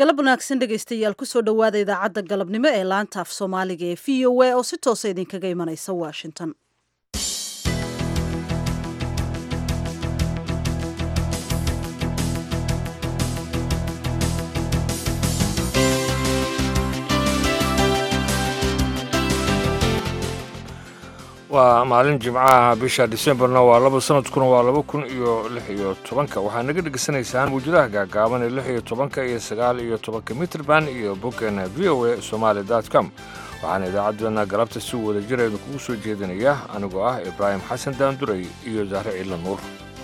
galab wanaagsan dhegaystayaal kusoo dhowaada idaacadda galabnimo ee laanta af soomaaliga ee v o a oo si toosa idinkaga imanaysa washington waa maalin jimcaha bisha disembarna waa laba sanadkuna waa laba kun iyo lix iyo tobanka waxaa naga dhegaysanaysaan muujadaha gaagaaban ee lix iyo tobanka iyo sagaal iyo tobanka mitrband iyo boggeena v o a somaali dot com waxaana idaacaddeenna galabta si wada jira idinkugu soo jeedinaya anigoo ah ibraahim xasan daanduray iyo zahre ciila nuur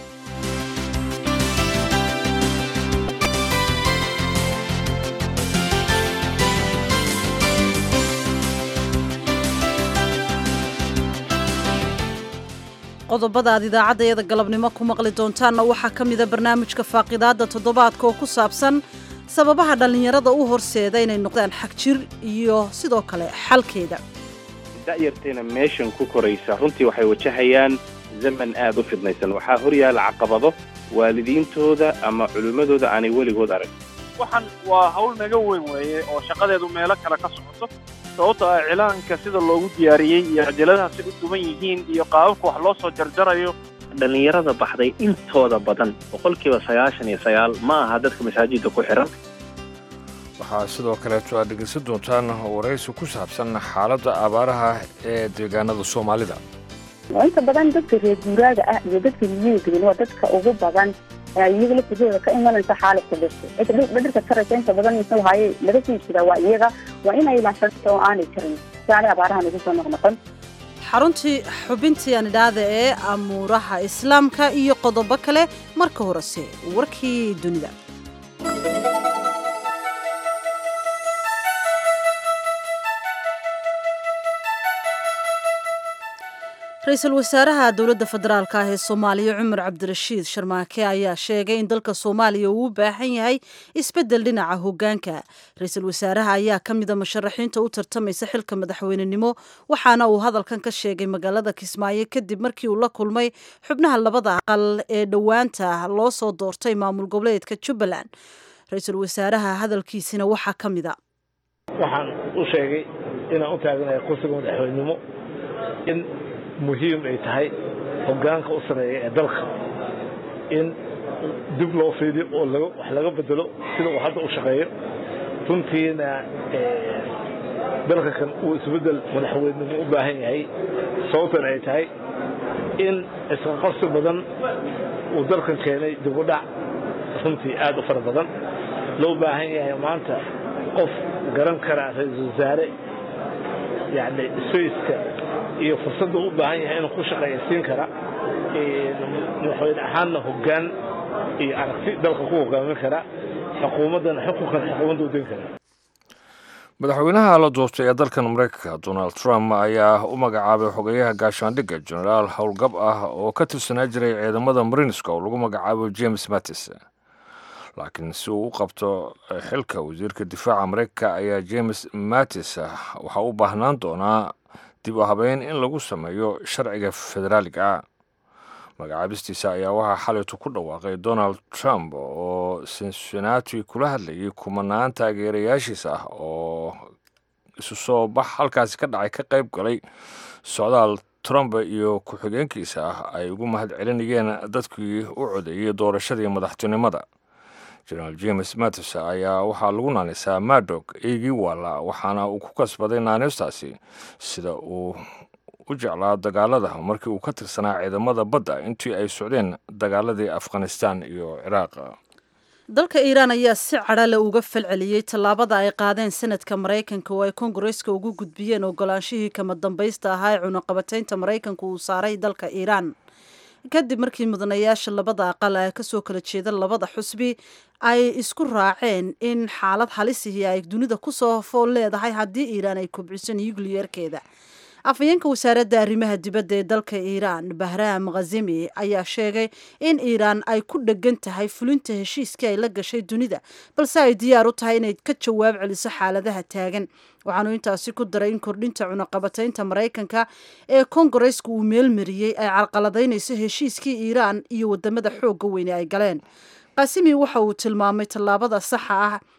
qodobada aad idaacaddayada galabnimo ku maqli doontaanna waxaa ka mida barnaamijka faaqidaadda toddobaadka oo ku saabsan sababaha dhallinyarada u horseeda inay noqdaan xagjir iyo sidoo kale xalkeeda da'yarteena meeshan ku koraysa runtii waxay wajahayaan zaman aad u fidnaysan waxaa hor yaalla caqabado waalidiintooda ama culimmadooda aanay weligood arag waxan waa hawl naga weyn weeye oo shaqadeedu meelo kale ka socoto sababto ah cilaanka sida loogu diyaariyey iyo cajaladaha si u duban yihiin iyo qaababka wax loo soo jarjarayo dhallinyarada baxday intooda badan boqolkiiba sagaashan iyo sagaal ma aha dadka masaajidda ku xihan waxaa sidoo kaleeto aad dhegaysan doontaan waraysi ku saabsan xaaladda abaaraha ee deegaanada soomaalida inta badan dadka reer guuraaga ah iyo dadka miyiga degan waa dadka ugu badan iyaga laftigooda ka imanaysa xaaladka dhirta dhirta karaysa inta badan muxuu haye laga sii jiraa waa iyaga waa inay ilaashadata oo aanay jirin si aanay abaarahan ugu soo noqnoqon xaruntii xubintii aan idhaahda ee amuuraha islaamka iyo qodobo kale marka horese warkii dunida ra-iisul wasaaraha dowladda federaalk ah ee soomaaliya cumar cabdirashiid sharmaake ayaa sheegay in dalka soomaaliya uu u baahan yahay isbeddel dhinaca hoggaanka ra-iisul wasaaraha ayaa ka mida musharaxiinta u tartamaysa xilka madaxweynenimo waxaana uu hadalkan ka sheegay magaalada kismaayo kadib markii uu la kulmay xubnaha labada aqal ee dhowaanta loo soo doortay maamul goboleedka jubbaland ra-iisul wasaaraha hadalkiisina waxaa ka mida waxaan u sheegay inaan u taaganahay kursiga madaxweynenimo in muhiim ay tahay hoggaanka u sameeya ee dalka in dib loo fiidiyo oo wax laga bedelo sida uu hadda u shaqeeyo runtiina dalka kan uu isbeddel madaxweynenimo u baahan yahay sababtan ay tahay in isqaqabsi badan uu dalkan keenay dibudhac runtii aad u fara badan loo baahan yahay maanta qof garan karaa ra-iisul wasaare yani spaceka iyo fursadda u baahan yahay inuu ku shaqeeyasiin kara madaxweyne ahaanna hoggaan iyo aragti dalka ku hogaamin kara xukuumaddana xukunkan xukuumadda u den kara madaxweynaha la doortay ee dalkan maraykanka donald trump ayaa u magacaabay xogeyaha gaashaandhigga genaraal howlgab ah oo ka tirsanaa jiray ciidamada marinska oo lagu magacaabo james mattis laakiin si uu u qabto xilka wasiirka difaaca maraykanka ayaa james mattis waxaa u baahnaan doonaa dib u habeyn in lagu sameeyo sharciga federaaliga ah magacaabistiisa ayaa waxaa xalaytu ku dhawaaqay donald trump oo cincinnati kula hadlayay kumanaan taageerayaashiisa ah oo isu soo bax halkaasi ka dhacay ka qayb galay socdaal trump iyo ku-xigeenkiisa ah ay ugu mahad celinayeen dadkii u codeeyey doorashadii madaxtinimada generaal james mattis ayaa waxaa lagu naanaysaa madog eegii waala waxaana uu ku kasbaday naanistaasi sida uu u jeclaa dagaalada markii uu ka tirsanaa ciidamada badda intii ay socdeen dagaaladii afghanistan iyo ciraaq dalka iiraan ayaa si cadhale uga falceliyey tallaabada ay qaadeen sanadka maraykanka oo ay kongareska ugu gudbiyeen ogolaanshihii kama dambaysta ahaa ee cunaqabataynta maraykanka uu saaray dalka iiraan kadib markii mudanayaasha labada aqal ee kasoo kala jeeda labada xusbi ay isku raaceen in xaalad halisihii ay dunida kusoo fool leedahay haddii iiraan ay kobciso nucliyerkeeda afhayeenka wasaaradda arrimaha dibadda ee dalka iiraan bahraam khazimi ayaa sheegay in iiraan ay ku dhegan tahay fulinta heshiiskii ay la gashay dunida balse ay diyaar u tahay inay ka jawaab celiso xaaladaha taagan waxaanu intaasi ku daray in kordhinta cunaqabataynta maraykanka ee kongareska uu meelmariyey ay carqaladaynayso heshiiskii iiraan iyo wadamada xoogga weyne ay galeen qasimi waxa uu tilmaamay tallaabada saxa ah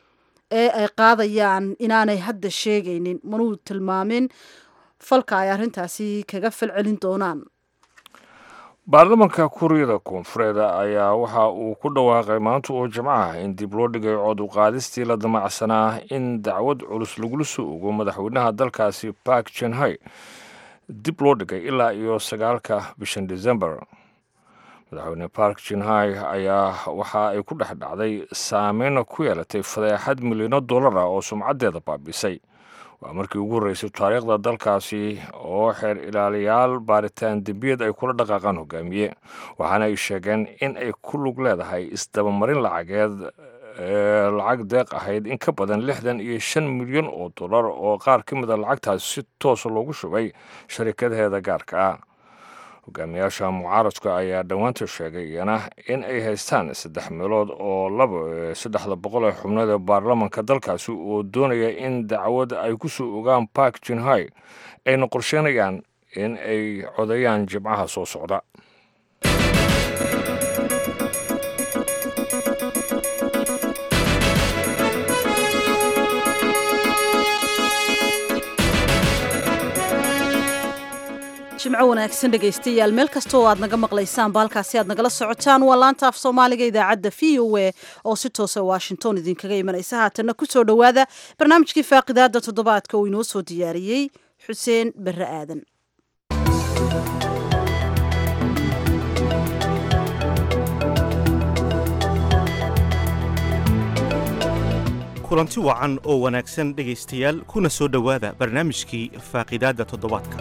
ee ay qaadayaan inaanay hadda sheegaynin manuu tilmaamin falka ay arrintaasi kaga falcelin doonaan baarlamanka kuuriyada koonfureed ayaa waxa uu ku dhawaaqay maanta oo jimcaha in dib loo dhigay cod uqaadistii la damacsanaa in dacwad culus lagula soo ogo madaxweynaha dalkaasi bark jenhai dib loo dhigay ilaa iyo sagaalka bishan december madaxweyne bark jinhai ayaa waxa ay ku dhex dhacday saameyna ku yeelatay fadeexad milyano dollar ah oo sumcaddeeda baabisay waa markii ugu horreysay taariikhda dalkaasi oo xeer ilaaliyaal baaritaan dembiyad ay kula dhaqaaqaan hogaamiye waxaana ay sheegeen in ay ku lug leedahay isdabamarin lacageed lacag deeq ahayd in ka badan lixdan iyo shan milyan oo dollar oo qaar ka mid a lacagtaasi si toosa loogu shubay sharikadaheeda gaarka ah hogaamiyaasha mucaaradka ayaa dhowaanta sheegay iyana in ay haystaan saddex meelood oo laba saddexda boqol ee xubnood ee baarlamanka dalkaasi oo doonaya in dacwad ay ku soo ogaan bark jinhai ayna qorsheynayaan in ay codeeyaan jimcaha soo socda jimco wanaagsan dhegaystayaal meel kasta oo aad naga maqlaysaan baalkaasi aad nagala socotaan waa laanta af soomaaliga idaacadda v o a oo si toosa washington idinkaga imanaysa haatanna ku soo dhowaada barnaamijkii faaqidaada toddobaadka uu inoo soo diyaariyey xuseen barre aadan kulanti wacan oo wanaagsan dhegaystayaal kuna soo dhowaada barnaamijkii faaqidaadda toddobaadka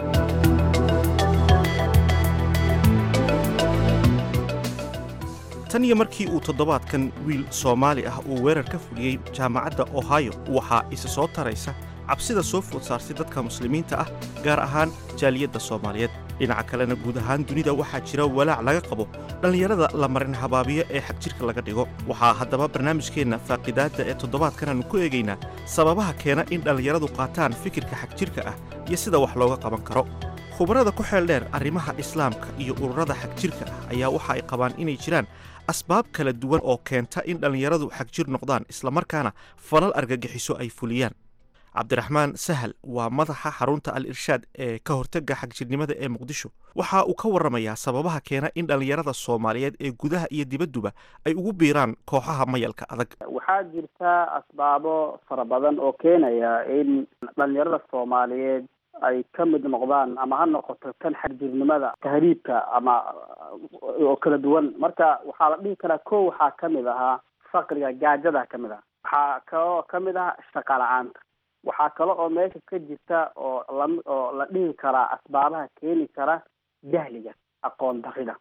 tan iyo markii uu toddobaadkan wiil soomaali ah uu weerar ka fuliyey jaamacadda ohio waxaa isa soo taraysa cabsida soo food saartay dadka muslimiinta ah gaar ahaan jaaliyadda soomaaliyeed dhinaca kalena guud ahaan dunida waxaa jira walaac laga qabo dhallinyarada la marin habaabiyo ee xagjirka laga dhigo waxaa haddaba barnaamijkeenna faaqidaadda ee toddobaadkan aanu ku eegaynaa sababaha keena in dhallinyaradu qaataan fikirka xagjirka ah iyo sida wax looga qaban karo khubarada ku xeel dheer arrimaha islaamka iyo ururada xagjirka ah ayaa waxa ay qabaan inay jiraan asbaab kala duwan oo keenta in dhallinyaradu xagjir noqdaan islamarkaana falal argagixiso ay fuliyaan cabdiraxmaan sahal waa madaxa xarunta al irshaad ee ka hortagga xagjirnimada ee muqdisho waxa uu ka warramayaa sababaha keena in dhallinyarada soomaaliyeed ee gudaha iyo dibadduba ay ugu biiraan kooxaha mayalka adag waxaa jirta asbaabo fara badan oo keenaya in dhallinyarada soomaaliyeed ay ka mid noqdaan ama ha noqoto tan xagjirnimada tahriibka ama oo kala duwan marka waxaa la dhihi karaa ko waxaa kamid ahaa faqriga gaajada kamid ah waxaa kaloo kamid ah shaqa la-aanta waxaa kale oo meesha ka jirta oo la oo la dhihi karaa asbaabaha keeni kara jahliga aqoon darida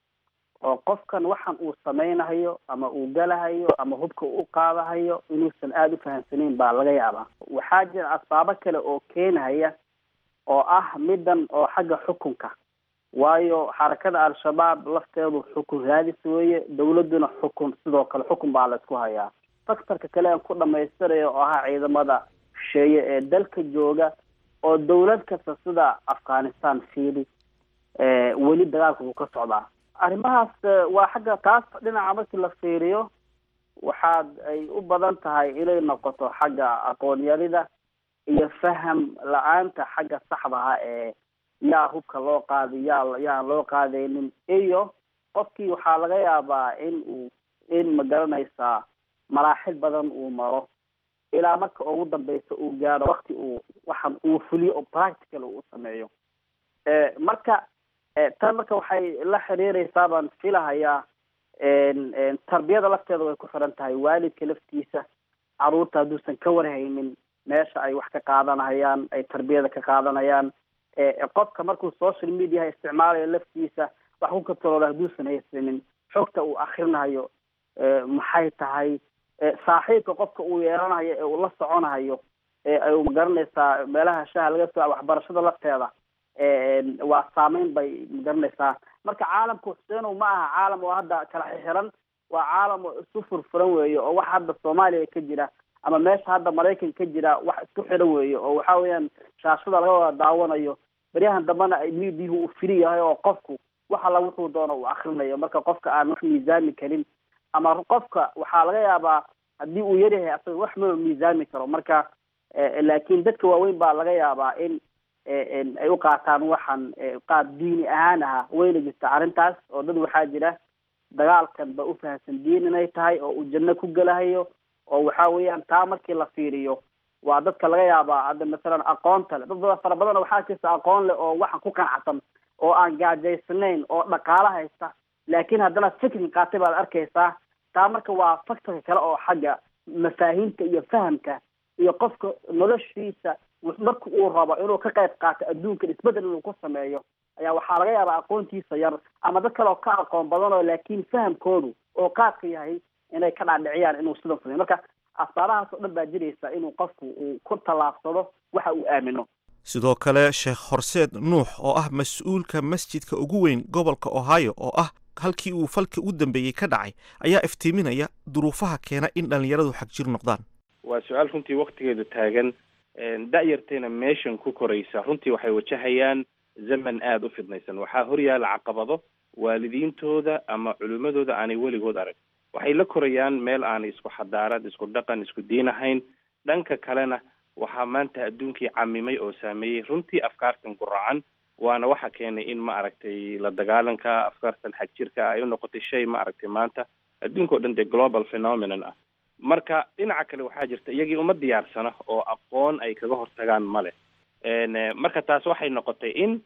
oo qofkan waxan uu samaynahayo ama uu galahayo ama hubka u qaadahayo inuusan aada u fahamsanayn baa laga yaabaa waxaa jira asbaabo kale oo keenahaya oo ah middan oo xagga xukunka waayo xarakada al-shabaab lafteedu xukun raadis weeye dawladduna xukun sidoo kale xukun baa la isku hayaa faktarka kale aan ku dhamaystirayo oo ahaa ciidamada shisheeye ee dalka jooga oo dawlad kasta sida afghanistan fiili weli dagaalka uu ka socdaa arrimahaas waa xagga taas dhinaca markii la fiiriyo waxaad ay u badan tahay inay noqoto xagga aqoonyarida iyo faham la-aanta xagga saxdaha ee yaa hubka loo qaadi yaa yaan loo qaadaynin iyo qofkii waxaa laga yaabaa in uu in magaranaysaa maraaxil badan uu maro ilaa marka ugu dambeysa uu gaaro wakti uu waxan uu fuliyo oo practical uu sameeyo marka tan marka waxay la xiriireysaa baan filahayaa tarbiyada lafteeda way ku xiran tahay waalidka laftiisa caruurta hadduusan ka warhaynin meesha ay wax ka qaadanayaan ay tarbiyada ka qaadanayaan qofka markuu social mediaha isticmaalayo laftiisa wax ku kataloola hadduusan haysanin xogta uu akrinahayo maxay tahay saaxiibka qofka uu yeelanayo ee uu la soconahayo ay magaranaysaa meelaha shaha laga soo waxbarashada lafteeda waa saameyn bay magaranaysaa marka caalamka xuseenow ma aha caalam oo hadda kala xixiran waa caalam oo isu furfuran weeye oo wax hadda soomaaliya ka jira ama meesha hadda maraykan ka jira wax isku xiran weeye oo waxa weeyaan shaashada laga wada daawanayo beryahan dambena ay midihu uu firi yahay oo qofku wax alla wuxuu doono uu akrinayo marka qofka aan wax miisaami karin ama qofka waxaa laga yaabaa haddii uu yaryahay asaga wax maba miisaami karo marka laakiin dadka waaweyn baa laga yaabaa in ay u qaataan waxan qaab diini ahaan aha wayna jirta arrintaas oo dad waxaa jira dagaalkan ba u fahamsan diin inay tahay oo uu janno ku gelahayo oo waxa weeyaan taa markii la fiiriyo waa dadka laga yaabaa hadda masalan aqoonta le dad badan fara badan waxaa jirta aqoon leh oo waxan ku qanacsan oo aan gaajaysnayn oo dhaqaalo haysta laakiin haddana fikri qaatay baad arkaysaa taa marka waa factorka kale oo xagga mafaahiimta iyo fahamka iyo qofka noloshiisa marka uu rabo inuu ka qayb qaato adduunkan isbedel inuu ku sameeyo ayaa waxaa laga yaabaa aqoontiisa yar ama dad kale oo ka aqoon badan oo laakiin fahamkoodu oo qaadka yahay inay ka dhaadhiciyaan inuu sidan sameyo marka asbaabahaas oo dhan baa jiraysa inuu qofku uu ku tallaabsado waxa uu aamino sidoo kale sheekh horseed nuux oo ah mas-uulka masjidka ugu weyn gobolka ohio oo ah halkii uu falka u dambeeyey ka dhacay ayaa iftiiminaya duruufaha keena in dhallinyaradu xagjir noqdaan waa su-aal runtii waktigeedu taagan da-yartayna meeshan ku koraysa runtii waxay wajahayaan zaman aada u fidnaysan waxaa horyaala caqabado waalidiintooda ama culimmadooda aanay weligood arag waxay la korayaan meel aanay isku xadaarad isku dhaqan isku diin ahayn dhanka kalena waxaa maanta adduunkii camimay oo saameeyey runtii afkaartan guracan waana waxa keenay in ma aragtay la dagaalanka afkaartan xagjirka ay u noqotay shay ma aragtay maanta adduunka o dhan dee global phenomenon ah marka dhinaca kale waxaa jirta iyagii uma diyaarsana oo aqoon ay kaga hortagaan male marka taas waxay noqotay in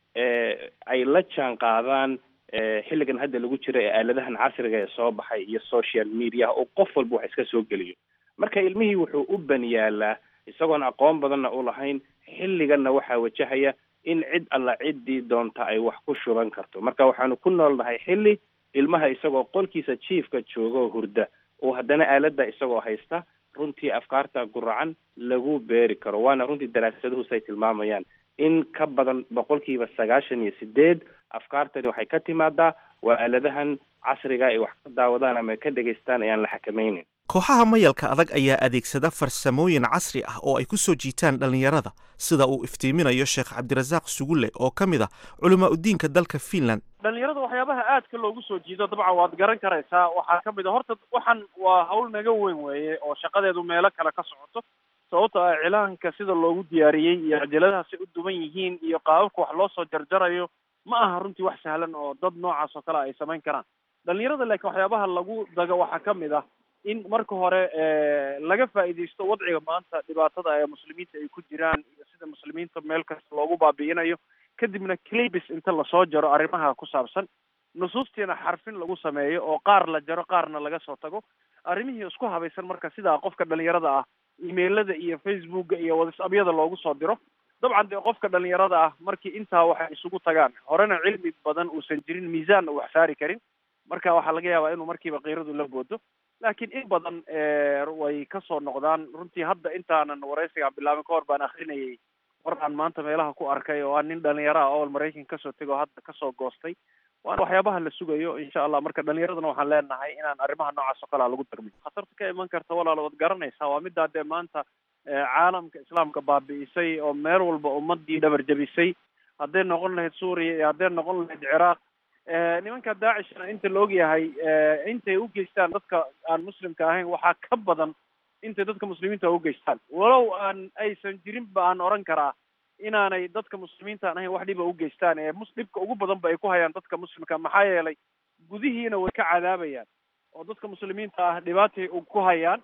ay la jaan qaadaan xilligan hadda lagu jiro ee aaladahan casriga ee soo baxay iyo social mediaha oo qof walba wax iska soo geliyo marka ilmihii wuxuu u baniyaalaa isagoon aqoon badanna u lahayn xilliganna waxaa wajahaya in cid alla ciddii doonta ay wax ku shuban karto marka waxaanu ku noolnahay xilli ilmaha isagoo qolkiisa jiifka jooga oo hurda oo haddana aaladda isagoo haysta runtii afkaarta guracan lagu beeri karo waana runtii daraasaduhu say tilmaamayaan in ka badan boqolkiiba sagaashan iyo sideed afkaartani waxay ka timaadaa waa aaladahan casriga ay wax ka daawadaan ama ka dhegaystaan ayaan la xakamaynin kooxaha mayalka adag ayaa adeegsada farsamooyin casri ah oo ay ku soo jiitaan dhallinyarada sida uu iftiiminayo sheekh cabdirasaaq sugulle oo ka mid ah culamaa udiinka dalka finland dhalinyarada waxyaabaha aadka loogu soo jiido dabcan waad garan karaysaa waxaa ka mid a horta waxan waa hawl naga weyn weeye oo shaqadeedu meelo kale ka socoto sababta ah cilaanka sida loogu diyaariyey iyo cajaladaha si u duwan yihiin iyo qaababka wax loo soo jarjarayo ma aha runtii wax sahlan oo dad noocaas oo kale ay samayn karaan dhalinyarada laakiin waxyaabaha lagu dago waxaa ka mid ah in marka hore laga faa'iidaysto wadciga maanta dhibaatada ee muslimiinta ay ku jiraan iyo sida muslimiinta meel kasta loogu baabi'inayo kadibna clibis inta lasoo jaro arrimaha ku saabsan nusuustiina xarfin lagu sameeyo oo qaar la jaro qaarna laga soo tago arrimihii isku habaysan marka sidaa qofka dhalinyarada ah emailada iyo facebooka iyo whatsappyada loogu soo diro dabcan dee qofka dhalinyarada ah markii intaa waxay isugu tagaan horena cilmi badan uusan jirin miisaanna wax saari karin marka waxaa laga yaabaa inuu markiiba kiiradu la boodo laakiin in badan way kasoo noqdaan runtii hadda intaanan waraysigaan bilaabin ka hor baan akrinayay war aan maanta meelaha ku arkay oo aan nin dhalinyaro ah oo maraykan kasoo tegay oo hadda kasoo goostay waana waxyaabaha la sugayo insha allah marka dhalinyaradana waxaan leenahay inaan arrimaha noocaas oo kalea lagu darmin khatarta ka iman karta walaal waad garanaysaa waa middaa dee maanta caalamka islaamka baabi'isay oo meel walba ummadii dhabar jabisay hadday noqon lahayd suuriya iyo hadday noqon lahayd ciraaq nimanka daacishna inta la ogyahay intay u geystaan dadka aan muslimka ahayn waxaa ka badan intay dadka muslimiinta u geystaan walow aan aysan jirin ba aan oran karaa inaanay dadka muslimiinta aan ahayn wax dhiba u geystaan ee mus dhibka ugu badan ba ay ku hayaan dadka muslimka maxaa yeelay gudihiina way ka cadaabayaan oo dadka muslimiinta ah dhibaatay ku hayaan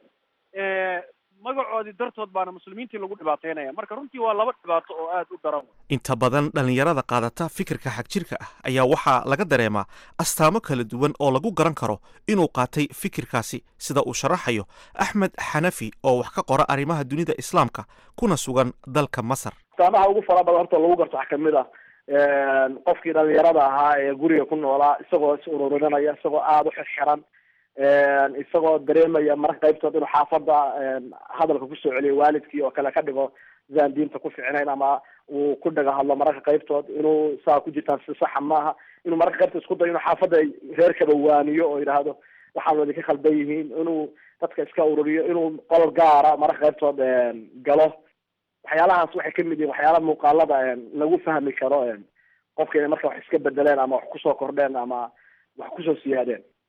magacoodii dartood baana muslimiintii lagu dhibaateynaya marka runtii waa laba dhibaato oo aada u daran inta badan dhallinyarada qaadata fikirka xagjirka ah ayaa waxaa laga dareemaa astaamo kala duwan oo lagu garan karo inuu qaatay fikirkaasi sida uu sharaxayo axmed xanafi oo wax ka qora arrimaha dunida islaamka kuna sugan dalka masar astaamaha ugu fara badan horta lagu garto waxaa kamid ah qofkii dhalinyarada ahaa ee guriga ku noolaa isagoo is ururinanaya isagoo aada u xirxiran isagoo dareemaya marka qaybtood inuu xaafada hadalka kusoo celiyo waalidkii oo kale ka dhigo sidaan diinta ku ficnayn ama uu ku dhaga hadlo mararka qaybtood inuu saa ku jirtaan si saxa maaha inuu mararka qaybtood isku dayo inuu xaafadda reerkaba waaniyo oo yidhaahdo waxaan wadi ka khaldan yihiin inuu dadka iska ururiyo inuu qol gaara mararka qaybtood galo waxyaalahaas waxay kamid yihiin waxyaala muuqaalada lagu fahmi karo qofka inay marka wax iska bedeleen ama wax kusoo kordheen ama wax kusoo siyaadeen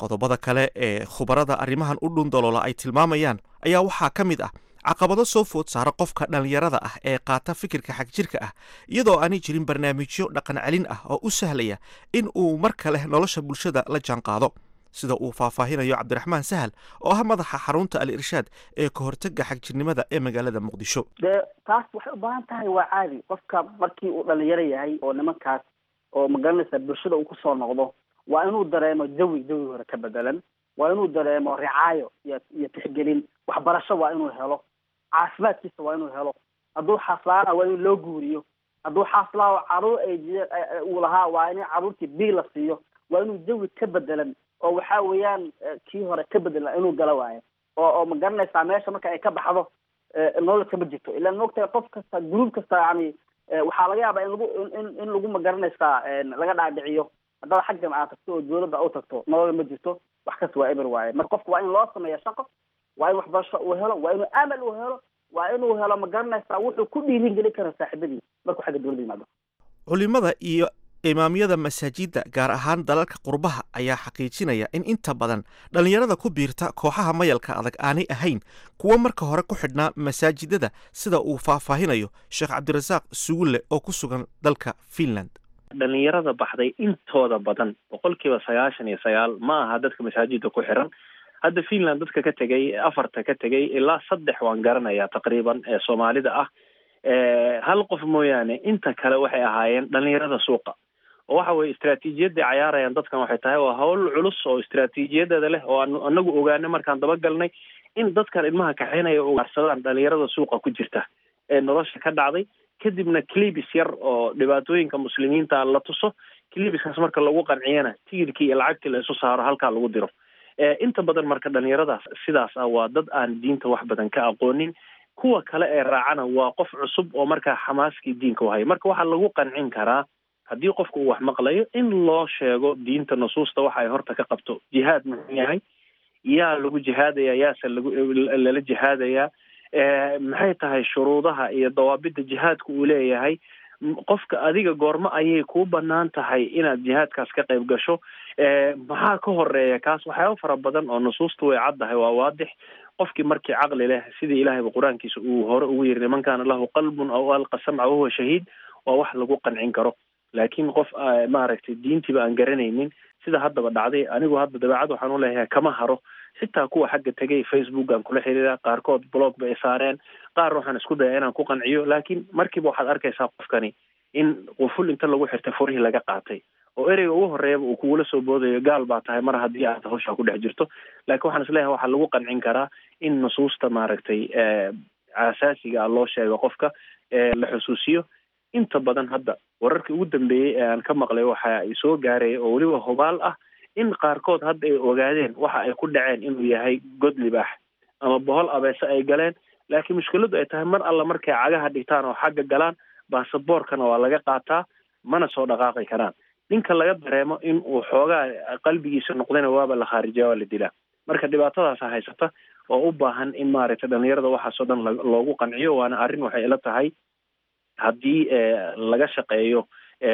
qodobada kale ee khubarada arrimahan u dhundaloola ay tilmaamayaan ayaa waxaa ka mid ah caqabado soo food saara qofka dhallinyarada ah ee qaata fikirka xagjirka ah iyadoo aanay jirin barnaamijyo dhaqan celin ah oo u sahlaya in uu mar kale nolosha bulshada la jaanqaado sida uu faahfaahinayo cabdiraxmaan sahal oo ah madaxa xarunta al irshaad ee ka hortega xagjirnimada ee magaalada muqdisho dee taas waxay u baahan tahay waa caadi qofka markii uu dhalinyaro yahay oo nimankaas oo magaranaysa bulshada uu kusoo noqdo waa inuu dareemo jawi jawi hore ka bedelan waa inuu dareemo ricaayo iyo iyo tixgelin waxbarasho waa inuu helo caafimaadkiisa waa inuu helo hadduu xaslaana waa in loo guuriyo hadduu xaslaa caruur ay uu lahaa waa in caruurtii bii la siiyo waa inuu jawi ka bedelan oo waxa weeyaan kii hore ka bedelan inuu gala waayo oo oo ma garanaysaa meesha marka ay ka baxdo nolol kama jirto ilaan maogtahay qof kasta gruub kasta yani waxaa laga yaabaa in lagu in in lagu ma garanaysaa laga dhaadhiciyo haddaad xaggan aad tagto oo dawladda u tagto nolol ma jirto wax kasta waa eber waaye marka qofka waa in loo sameeya shaqo waa in waxbarasho uu helo waa inuu amal uu helo waa inuu helo ma garanaysaa wuxuu ku dhiirin gelin kara saaxiibadii markuu xagga dawladda yimaado culimada iyo imaamyada masaajidda gaar ahaan dalalka qurbaha ayaa xaqiijinaya in inta badan dhallinyarada ku biirta kooxaha mayalka adag aanay ahayn kuwo marka hore ku xidhnaa masaajidada sida uu faahfaahinayo sheekh cabdirasaaq sugulle oo ku sugan dalka finland dhalinyarada baxday intooda badan boqolkiiba sagaashan iyo sagaal ma aha dadka masaajidda ku xiran hadda finland dadka ka tegay afarta ka tegay ilaa saddex waan garanayaa taqriiban ee soomaalida ah hal qof mooyaane inta kale waxay ahaayeen dhalinyarada suuqa oo waxa weye istraatiijiyadday cayaarayaan dadkan waxay tahay waa hawl culus oo istraatiijiyadeeda leh oo aan anagu ogaano markaan dabagalnay in dadkan ilmaha kaxeynaya ugaarsadaan dhalinyarada suuqa ku jirta ee nolosha ka dhacday kadibna clibis yar oo dhibaatooyinka muslimiinta la tuso clibiskaas marka lagu qanciyana tigirkii iyo lacagtii la isu saaro halkaa lagu diro inta badan marka dhalinyaradaas sidaas ah waa dad aan diinta wax badan ka aqoonin kuwa kale ee raacana waa qof cusub oo markaa xamaaskii diinka uhayo marka waxaa lagu qancin karaa haddii qofka uu wax maqlayo in loo sheego diinta nusuusta waxa ay horta ka qabto jihaad muxuu yahay yaa lagu jihaadaya yaase lagu lala jihaadayaa maxay tahay shuruudaha iyo dawaabidda jihaadka uu leeyahay qofka adiga goormo ayay kuu banaan tahay inaad jihaadkaas ka qayb gasho maxaa ka horeeya kaas waxyaaba fara badan oo nusuusta way caddahay waa waadix qofkii markii caqli leh sidii ilahayba qur-aankiisa uu hore ugu yiri niman kaana lahu qalbun aw alqa samca wahuwa shahiid waa wax lagu qancin karo laakiin qof maaragtay diintiiba aan garanaynin sida haddaba dhacday anigu hadda dabeecad waxaan uleeyahay kama haro xitaa kuwa xagga tegay facebook aan kula xiriira qaarkood blog bay saareen qaar waxaan isku daya inaan ku qanciyo laakiin markiiba waxaad arkaysaa qofkani in quful inta lagu xirtay furihii laga qaatay oo ereyga ugu horeeyaba uu kugula soo boodayo gaal baa tahay mar haddii aad hawshaa ku dhex jirto laakiin waxaan isleeyahay waxaa lagu qancin karaa in nusuusta maaragtay asaasiga ah loo sheego qofka la xusuusiyo inta badan hadda wararkii ugu dambeeyey ee aan ka maqlay waxa ay soo gaaraya oo weliba hubaal ah in qaarkood hadda ay ogaadeen waxa ay ku dhaceen inuu yahay god libaax ama bohol abeese ay galeen laakiin mushkiladu ay tahay mar alla markay cagaha dhigtaan oo xagga galaan baasaboorkana waa laga qaataa mana soo dhaqaaqi karaan ninka laga dareemo in uu xoogaa qalbigiisa noqdayna waaba la khaarijiya waa la dilaa marka dhibaatadaasa haysata oo u baahan in maaragtay dhalinyarada waxaasoo dhan loogu qanciyo waana arrin waxay ila tahay haddii laga shaqeeyo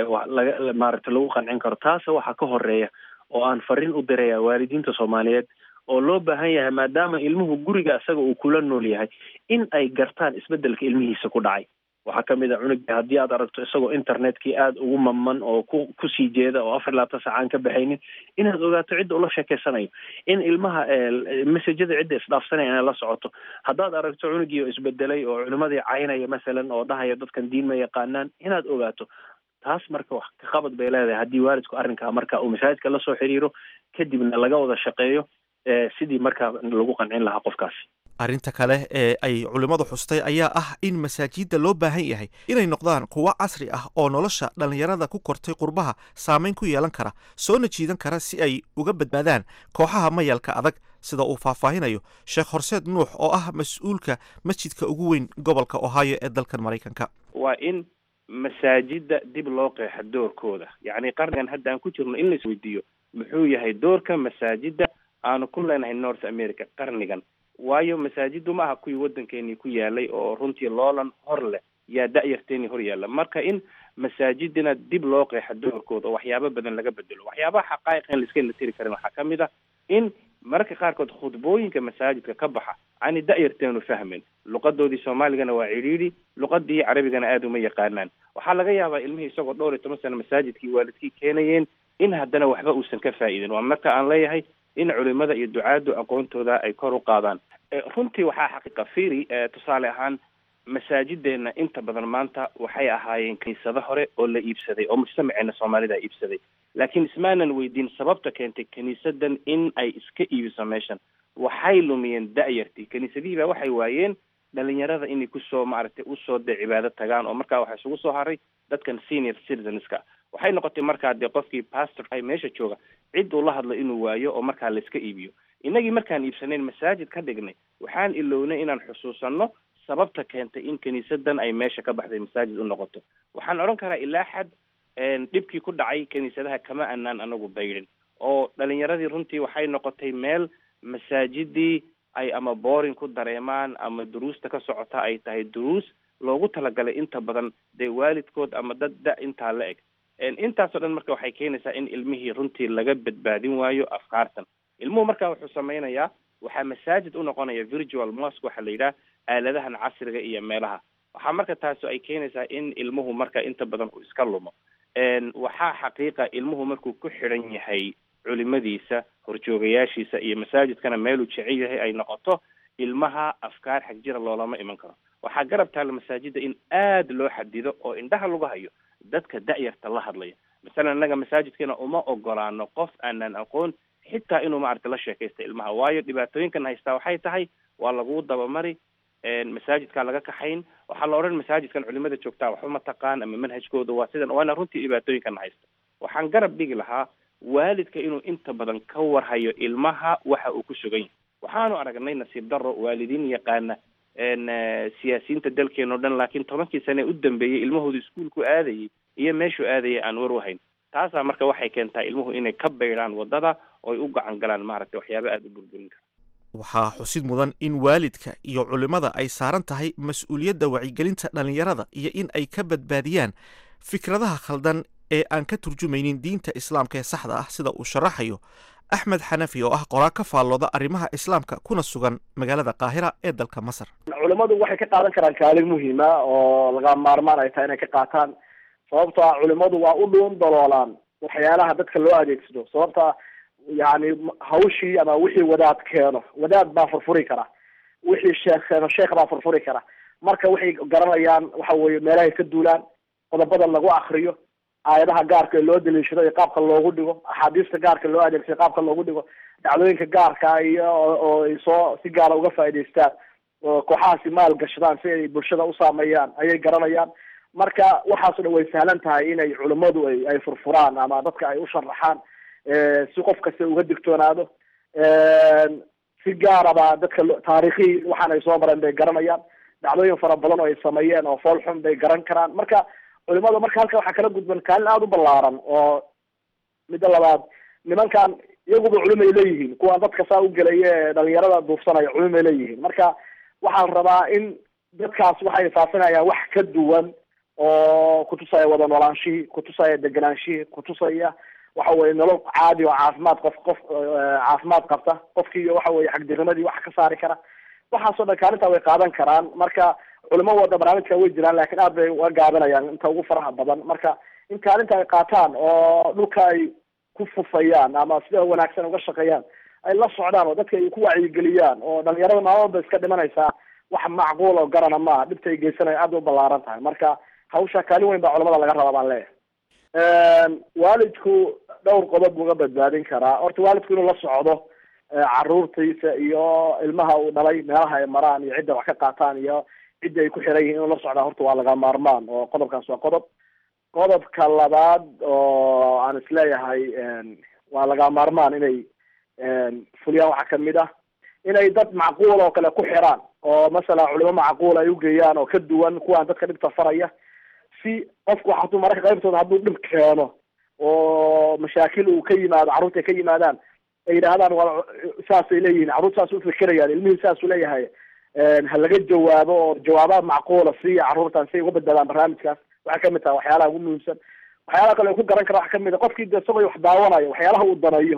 laga maaragtay lagu qancin karo taase waxaa ka horeeya oo aan fariin u diraya waalidiinta soomaaliyeed oo loo baahan yahay maadaama ilmuhu guriga isaga uu kula nool yahay in ay gartaan isbedelka ilmihiisa ku dhacay waxaa kamid a cunuga haddii aad aragto isagoo internetkii aada ugu mamman oo ku kusii jeeda oo afar labaatan saca aan ka baxaynin inaad ogaato cidda ula sheekeysanayo in ilmaha messajada cidda isdhaafsanaya inay la socoto haddaad aragto cunugii oo isbedelay oo culimadii caynaya masalan oo dhahaya dadkan diin ma yaqaanaan inaad ogaato taas marka wax ka qabad bay leedahay haddii waalidku arrinkaa marka uu masaajidka lasoo xiriiro kadibna laga wada shaqeeyo sidii markaa lagu qancin lahaa qofkaasi arrinta kale ee ay culimmadu xustay ayaa ah in masaajidda loo baahan yahay inay noqdaan kuwo casri ah oo nolosha dhallinyarada ku kortay qurbaha saameyn ku yeelan kara soona jiidan kara si ay uga badbaadaan kooxaha mayalka adag sida uu faahfaahinayo sheekh horseed nuux oo ah mas-uulka masjidka ugu weyn gobolka ohio ee dalkan maraykanka waa in masaajidda dib loo qeexa doorkooda yacni qarnigan hadda aan ku jirno in lais weydiiyo muxuu yahay doorka masaajidda aanu ku leenahay north america qarnigan waayo masaajiddu ma aha kuwii waddankeenii ku yaalay oo runtii loolan hor leh yaa da-yarteenii hor yaalla marka in masaajidina dib loo qeexa doorkooda oo waxyaabo badan laga bedelo waxyaabaha xaqaa'iq in laiska la tiri karin waxaa ka mid ah in mararka qaarkood khudbooyinka masaajidka ka baxa ani da-yarteenu fahmin luqadoodii soomaaligana waa cidhiidhi luqadii carabigana aada uma yaqaanaan waxaa laga yaabaa ilmihii isagoo dhowr iyo toban sano masaajidkii waalidkii keenayeen in haddana waxba uusan ka faa'iidin waa marka aan leeyahay in culimada iyo ducaaddu aqoontooda ay kor u qaadaan runtii waxaa xaqiiqa firi tusaale ahaan masaajideena inta badan maanta waxay ahaayeen kiniisado hore oo la iibsaday oo mujtamaceena soomaalida iibsaday laakiin ismaanan weydiin sababta keentay kiniisadan in ay iska iibiso meeshan waxay lumiyeen da-yartii kiniisadihii baa waxay waayeen dhalinyarada inay kusoo maaragtay usoo dee cibaado tagaan oo markaa waxaa isugu soo haray dadkan senior citizenska waxay noqotay markaa dee qofkii pastor ay meesha jooga cid uu la hadlo inuu waayo oo markaa la iska iibiyo innagii markaan iibsanayn masaajid ka dhignay waxaan ilownay inaan xusuusanno sababta keentay in kiniisadan ay meesha ka baxday masaajid u noqoto waxaan odhan karaa ilaa xad dhibkii ku dhacay kiniisadaha kama anaan anagu baydhin oo dhalinyaradii runtii waxay noqotay meel masaajidii ay ama boring ku dareemaan ama duruusta ka socota ay tahay duruus loogu talagalay inta badan dee waalidkood ama dad da intaa la eg intaasoo dhan marka waxay keenaysaa in ilmihii runtii laga badbaadin waayo afkaartan ilmuhu marka wuxuu samaynayaa waxaa masaajid u noqonaya virtual mosque waxaa la yidhaha aaladahan casriga iyo meelaha waxaa marka taasi ay keenaysaa in ilmuhu marka inta badan uu iska lumo waxaa xaqiiqa ilmuhu markuu ku xidhan yahay culimadiisa horjoogayaashiisa iyo masaajidkana meeluu jecel yahay ay noqoto ilmaha afkaar xagjira loolama iman karo waxaa garab taalla masaajida in aada loo xadido oo indhaha lagu hayo dadka da-yarta la hadlaya masalan innaga masaajidkeena uma ogolaano qof aanan aqoon xitaa inuu maaragta la sheekaysta ilmaha waayo dhibaatooyinkan haystaa waxay tahay waa lagu dabamari masaajidkaa laga kaxayn waxaa la odhan masaajidkan culimada joogtaa waxba ma taqaan ama manhajkooda waa sidan waana runtii dhibaatooyinkan haysta waxaan garab dhigi lahaa waalidka inuu inta badan ka warhayo ilmaha waxa uu ku sugan yahay waxaanu aragnay nasiib daro waalidiin yaqaana siyaasiyiinta dalkeena o dhan laakiin tobankii sane u dambeeyey ilmahooda iskuolku aadayay iyo meeshuu aadayay aan war u hayn taasaa marka waxay keentaa ilmuhu inay ka baydhaan wadada ooy u gacan galaan maaragtay waxyaaba aada u burburin kara waxaa xusid mudan in waalidka iyo culimmada ay saaran tahay mas-uuliyadda wacyigelinta dhallinyarada iyo in ay ka badbaadiyaan fikradaha khaldan ee aan ka turjumaynin diinta islaamka ee saxda ah sida uu sharaxayo axmed xanafi oo ah qoraa ka faallooda arrimaha islaamka kuna sugan magaalada qaahira ee dalka masar culimmadu waxay ka qaadan karaan kaalin muhiima oo laga maarmaan ay tahay inay ka qaataan sababto ah culimmadu waa u dhuun daloolaan waxyaalaha dadka loo adeegsado sababta yani hawshii ama wixii wadaad keeno wadaad baa furfuri kara wixii sheekh keeno sheekh baa furfuri kara marka waxay garanayaan waxa weye meelahay ka duulaan qodobada lagu akriyo aayadaha gaarka ee loo daliishado iyo qaabka loogu dhigo axaadiista gaarka loo adeegsado qaabka loogu dhigo dhacdooyinka gaarka iyo oo ay soo si gaara uga faa'idaystaan oo kooxahaasi maal gashadaan si ay bulshada u saameeyaan ayay garanayaan marka waxaaso dhan way sahlan tahay inay culimmadu ay ay furfuraan ama dadka ay u sharaxaan si qof kasta uga digtoonaado si gaaraba dadka taarikhii waxaan ay soo mareen bay garanayaan dhacdooyin fara badan oo ay sameeyeen oo fool xun bay garan karaan marka culimada marka halka waxaa kala gudban kaalin aada u ballaaran oo midda labaad nimankan iyaguba culimay leeyihiin kuwaan dadka saa u gelaya ee dhalinyarada duufsanaya culimay leeyihiin marka waxaan rabaa in dadkaas waxay faafinayaan wax ka duwan oo kutusaya wada noolaanshihii kutusaya deganaanshihii kutusaya waxa weye nolol caadi oo caafimaad qof qof caafimaad qabta qofkii waxa weye xagdirimadii wax ka saari kara waxaasoo dhan kaalintaa way qaadan karaan marka culimo wada barnaamijka way jiraan laakiin aad bay uga gaabinayaan inta ugu faraha badan marka in kaalinta ay qaataan oo dhulka ay ku fufayaan ama sida wanaagsan uga shaqeeyaan ay la socdaan oo dadka ay ku wacyigeliyaan oo dhalinyarada maalmaba iska dhimanaysaa wax macquul oo garana maaha dhibta ay geysanaya aad bay u ballaaran tahay marka hawsha kaalin weyn baa culamada laga rabaa baan leeyahay waalidku dhowr qodob buu uga badbaadin karaa horta waalidku inuu la socdo caruurtiisa iyo ilmaha uu dhalay meelaha ay maraan iyo cidda wax ka qaataan iyo cidda ay ku xiran yihiin inuu la socdaa horta waa laga maarmaan oo qodobkaas waa qodob qodobka labaad oo aan isleeyahay waa laga maarmaan inay fuliyaan waxaa kamid ah inay dad macquul oo kale ku xiraan oo masalan culimo macquul ay ugeeyaan oo ka duwan kuwaan dadka dhibta faraya si qofku hadduu mararka qaybtooda hadduu dhib keeno oo mashaakil uu ka yimaado carruurta ay ka yimaadaan ay yidhaahdaan waa saasay leeyihiin carruurta saas ufikirayaan ilmihii saasuu leeyahay ha laga jawaabo oo jawaabaad macquula siiya carruurtan si ay uga badbaadaan barnaamijkaas waxay kamid tahay waxyaalaha ugu muhiimsan waxyaalaha kale ay ku garan kara waxa kamid a qofkii de isagoo wax daawanayo waxyaalaha uu danayo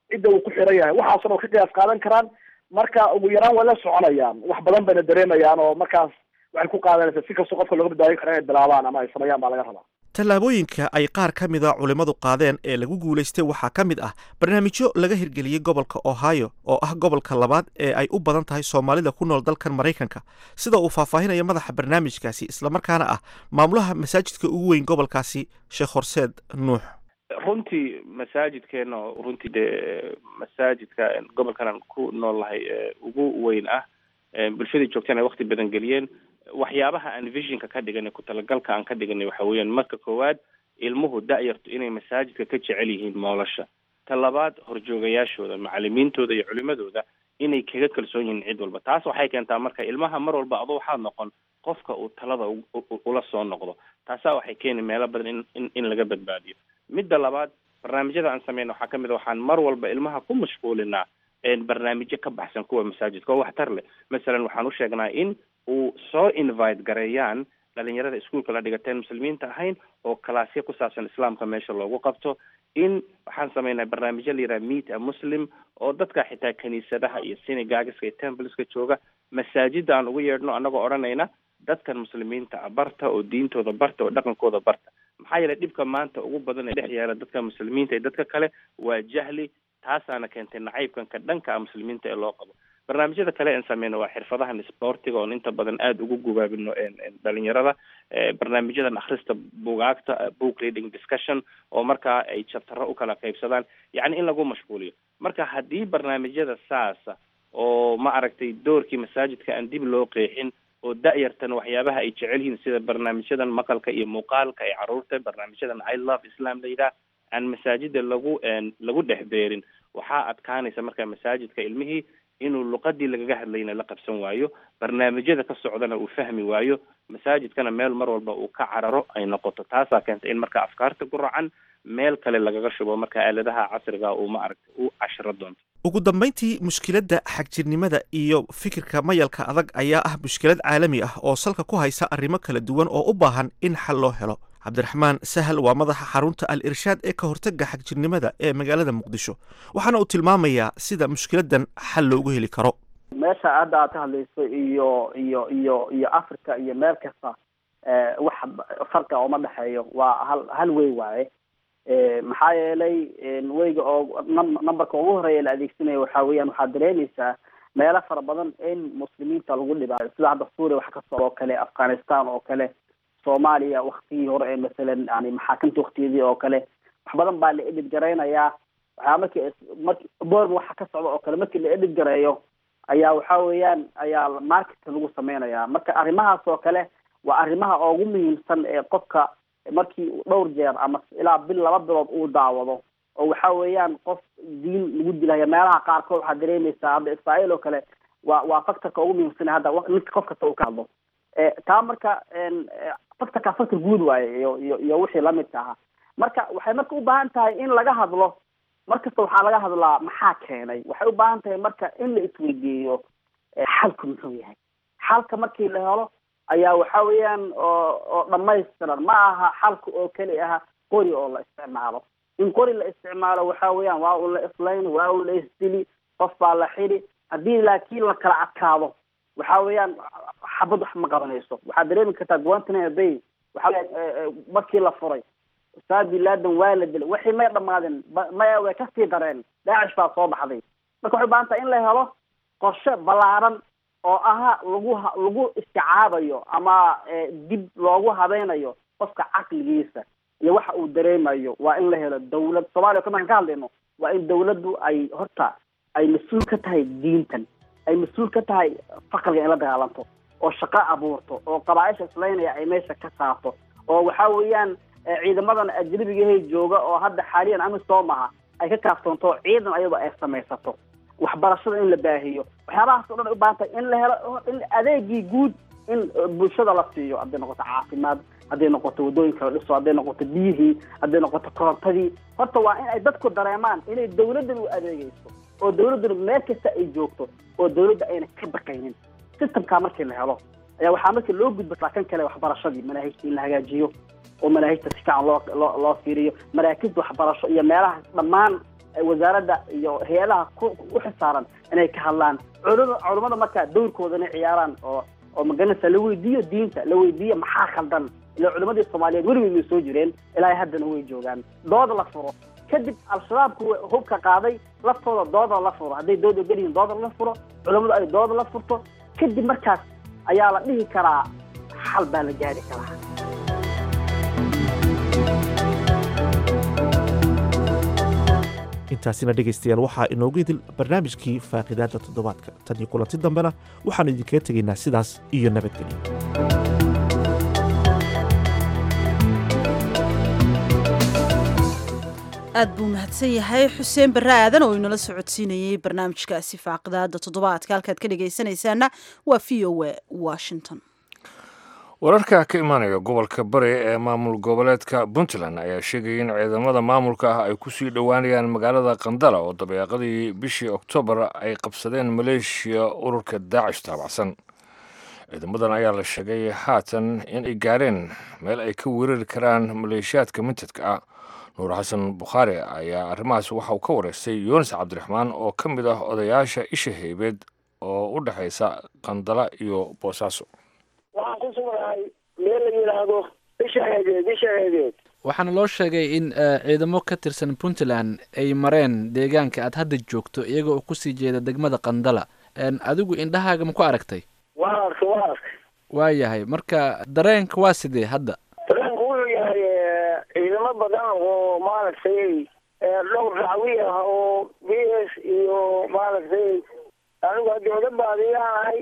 cidda uu ku xiran yahay waxaasna ka qiyaas qaadan karaan marka ugu yaraan way la soconayaan wax badan bayna dareemayaan oo markaas waxay ku qaadanaysaa si kastoo qofka looga badbaadin karo inay bilaabaan ama ay sameeyaan baa laga rabaa tallaabooyinka ay qaar ka mida culimmadu qaadeen ee lagu guulaystay waxaa ka mid ah barnaamijyo laga hirgeliyey gobolka ohio oo ah gobolka labaad ee ay u badan tahay soomaalida ku nool dalkan maraykanka sida uu faahfaahinaya madaxa barnaamijkaasi islamarkaana ah maamulaha masaajidka ugu weyn gobolkaasi sheekh horseed nuux runtii masaajidkeena oo runtii dee masaajidka gobolkan aan ku nool lahay ugu weyn ah bulshadii joogteen ay wakti badan geliyeen waxyaabaha aan visionka ka dhiganay ku talagalka aan ka dhiganay waxa weeyaan marka koowaad ilmuhu da-yartu inay masaajidka ka jecel yihiin moolasha ta labaad horjoogayaashooda macalimiintooda iyo culimadooda inay kaga kalsoon yihiin cid walba taas waxay keentaa marka ilmaha mar walba adoo waxaad noqon qofka uu talada ula soo noqdo taasaa waxay keeni meelo badan in in in laga badbaadiyo midda labaad barnaamijyada aan sameyna waxaa kamid a waxaan mar walba ilmaha ku mashquulinaa barnaamijyo ka baxsan kuwa masaajidka oo waxtar leh masalan waxaan u sheegnaa in uu soo invite gareeyaan dhalinyarada iskuolka la dhigateen muslimiinta ahayn oo kalaasyo ku saabsan islaamka meesha loogu qabto in waxaan sameynaa barnaamijyo la yidhaha meet a muslim oo dadka xitaa kiniisadaha iyo synagogiska iyo templeska jooga masaajida aan ugu yeedhno annagoo odhanayna dadkan muslimiinta ah barta oo diintooda barta oo dhaqankooda barta maxaa yeelay dhibka maanta ugu badan ee dhex yaala dadka muslimiinta iyo dadka kale waa jahli taasaana keentay nacaybkanka dhanka ah muslimiinta ee loo qabo barnaamijyada kale aan sameyno waa xirfadahan sportiga oon inta badan aada ugu gubaabino dhalinyarada barnaamijyadan akhrista bugaagta book reading discussion oo markaa ay jabtaro ukala qaybsadaan yacni in lagu mashquuliyo marka haddii barnaamijyada saasa oo ma aragtay doorkii masaajidka aan dib loo qeexin oo da-yartan waxyaabaha ay jecel yihiin sida barnaamijyadan maqalka iyo muuqaalka ay caruurta barnaamijyadan i love islam layidhaah aan masaajida lagu lagu dhex beerin waxaa adkaanaysa marka masaajidka ilmihii inuu luqadii lagaga hadlayna la qabsan waayo barnaamijyada ka socdana uu fahmi waayo masaajidkana meel mar walba uu ka cararo ay noqoto taasaa keenta in marka afkaarta ku racan meel kale lagaga shubo marka aaladaha casriga uu ma aragtay u cashiro doonto ugu dambayntii mushkiladda xagjirnimada iyo fikirka mayalka adag ayaa ah mushkilad caalami ah oo salka ku haysa arrimo kala duwan oo u baahan in xal loo helo cabdiraxmaan sahal waa madaxa xarunta al irshaad ee ka hortagga xagjirnimada ee magaalada muqdisho waxaana uu tilmaamayaa sida mushkiladan xal loogu heli karo meesha hadda aad ka hadlayso iyo iyo iyo iyo africa iyo meel kasta wax farqa uma dhexeeyo waa hal hal wey waaye maxaa yeelay weyga oo numberka ugu horeeya la adeegsanayo waxa weeyaan waxaad dareemaysaa meelo fara badan in muslimiinta lagu dhibaayo sida hadda suuriya wax ka socda oo kale afghanistan oo kale soomaaliya waktigii hore ee masalan yani maxaakamta waktigeedii oo kale wax badan baa la edhid garaynayaa waxaa marki marki born waxa ka socda oo kale markii la edhid gareeyo ayaa waxa weeyaan ayaa marketka lagu sameynaya marka arrimahaas oo kale waa arrimaha ugu muhiimsan ee qofka markii dhowr jeer ama ilaa bil laba bilood uu daawado oo waxa weeyaan qof diin lagu dilaya meelaha qaarkood waxaad dareemaysaa hadda israael oo kale waa waa factorka ugu muhiimsan hadda ninka qof kasta uu ka hadlo taa marka factorka factor guud waaye iyo iyo iyo wixii lamidka ahaa marka waxay marka u baahan tahay in laga hadlo markasta waxaa laga hadlaa maxaa keenay waxay u baahan tahay marka in la isweydiiyo xalku muxuu yahay xalka markii la helo ayaa waxa weeyaan oo oo dhamaystiran ma aha xalka oo keli aha qori oo la isticmaalo in qori la isticmaalo waxa weeyaan waa un la islayn waa un la isdili qof baa la xidi haddii laakiin la kala adkaado waxa weeyaan xabad wax ma qabanayso waxaad dareemi kartaa guantanamo bay waxa markii la furay ustaad bin laden waa la dilay wixii may dhamaadeen maya way kasii dareen daacish baa soo baxday marka waxay ubaahan tahay in la helo qorshe ballaaran oo aha lagu lagu isticaabayo ama dib loogu habeynayo qofka caqligiisa iyo waxa uu dareemayo waa in la helo dawlad soomaaliya ka markaan ka hadlayno waa in dawladdu ay horta ay mas-uul ka tahay diintan ay mas-uul ka tahay faqriga in la dagaalanto oo shaqo abuurto oo qabaaisha islaynaya ay meesha ka saarto oo waxa weeyaan ciidamadan ajnabigahay jooga oo hadda xaaliyan amisom aha ay ka kaaftoonto ciidan ayadoo ay samaysato waxbarashada in la baahiyo waxyaabahaas o dhan ay ubaahan tahay in la helo in adeegii guud in bulshada la siiyo hadday noqoto caafimaad hadday noqoto waddooyinka la dhiso hadday noqoto biyihii hadday noqoto korontadii horta waa in ay dadku dareemaan inay dawladdan u adeegayso oo dawladduna meel kasta ay joogto oo dawladda ayna ka baqaynin systemkaa markii la helo ayaa waxaa markii loo gudba kan kale waxbarashadii manaahijta in la hagaajiyo oo manaahijta si fiican loo loo loo fiiriyo maraakibta waxbarasho iyo meelaha dhammaan wasaaradda iyo hay-adaha ku u xisaaran inay ka hadlaan culum culummada marka dowrkooda inay ciyaaraan oo oo maganaysa la weydiiyo diinta la weydiiyo maxaa khaldan ila culimadii soomaaliyeed weligeed way soo jireen ilaa haddana way joogaan dood la furo kadib al-shabaabku hubka qaaday laftooda dooda la furo hadday dooda geliyiin dooda la furo culammadu ay dooda la furto kadib markaas ayaa la dhihi karaa xal baa la gaari karaa intaasina dhegaystayaal waxaa inoogu idil barnaamijkii faaqidaadda toddobaadka tan iyo kulanti dambena waxaannu idinkaga tegaynaa sidaas iyo nabadgelyo aad buu mahadsan yahay xuseen barre aadan oo inala socodsiinayey barnaamijkaasi faaqidaada toddobaadka halkaad ka dhegaysanaysaana waa v o a washington wararka ka imaanaya gobolka bari ee maamul goboleedka puntland ayaa sheegaya in ciidamada maamulka ah ay kusii dhowaanayaan magaalada qandala oo dabeeqadii bishii oktoobar ay qabsadeen maleeshiya ururka daacish taabacsan ciidamadan ayaa la sheegay haatan in ay gaareen meel ay ka weerari karaan maleeshiyaadka mintadka ah nuur xasan bukhaari ayaa arrimahaas waxa uu ka wareystay yunis cabdiraxmaan oo ka mid ah odayaasha isha haybeed oo u dhexaysa qandala iyo boosaaso waxaan ku sugnahay meel la yidhaahdo isha heedeed isha heedeed waxaana loo sheegay in ciidamo ka tirsan puntland ay mareen deegaanka aad hadda joogto iyaga oo kusii jeeda degmada qandala adigu indhahaaga ma ku aragtay waa arkay waa arkay waa yahay marka dareenka waa sidee hadda dareenku wuxuu yahay ciidamo badan oo maaragtay dhowr dacwi ah oo b s iyo maaragtay anigu haddii oda baadiyaanahay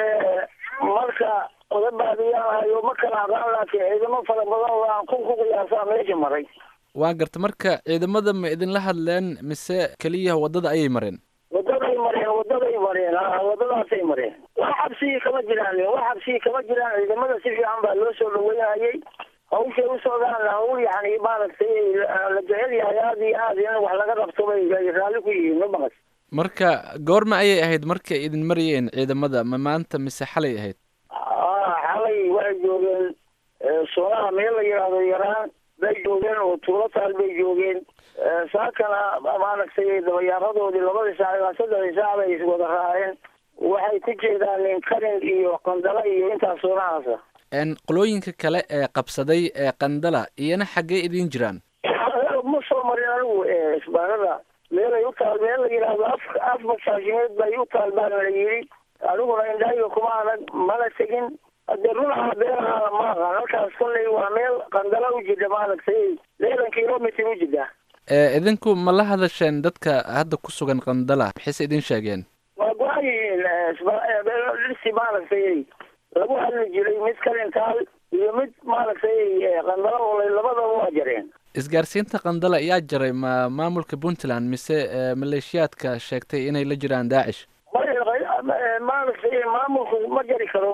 marka oda baadiyaanahay oo ma kala aqaan laakiin ciidamo fara badan oo aan kun ku qiyaasaa meesha maray waa garta marka ciidamada ma idinla hadleen mise keliya waddada ayay mareen wadaday mareen wadaday mareen a wadadaasay mareen wax xabsigii kama jiraan wax xabsigii kama jiraan ciidamada si fiican baa loo soo dhaweynayay hawshay u socdaan hawl yani maaragtay la jecel yahay aada iyo aad in wax laga qabto bay raalli ku yihiin ma maqas marka goorma ayay ahayd markay idin marayeen ciidamada ma maanta mise xalay ahayd xalay waxay joogeen soonaha meel la yidhaahdo yaraan bay joogeen oo tuulo taal bay joogeen saakana maaragtay dabayaaradoodii labadii saac ilaa saddexdii saac bay iswada raaceen waxay ku jeedaan karin iyo qandala iyo intaas soonahaasa qolooyinka kale ee qabsaday ee qandala iyana xaggee idiin jiraan ma soo marin anigu isbaarada meelay u taal meel la yidhaahdo af af masaashimeed bay u taal baana la yidhi aniguna indhahayga kuma anag mana tegin hadee runaha beeraha ma aqaan halkaas kolley waa meel qandala u jida maaragtay lixdan kilomitr u jida idinku ma la hadasheen dadka hadda ku sugan qandala maxayse idin sheegeen waa go-an yihiin dhirsi maaragtay lagu hadli jiray mid kalintaal iyo mid maaragtay qandala olay labadaba waa jareen isgaarsiinta qandala yaa jaray ma maamulka puntland mise maleeshiyaadka sheegtay inay la jiraan daacish maaragtay maamulku ma jari karo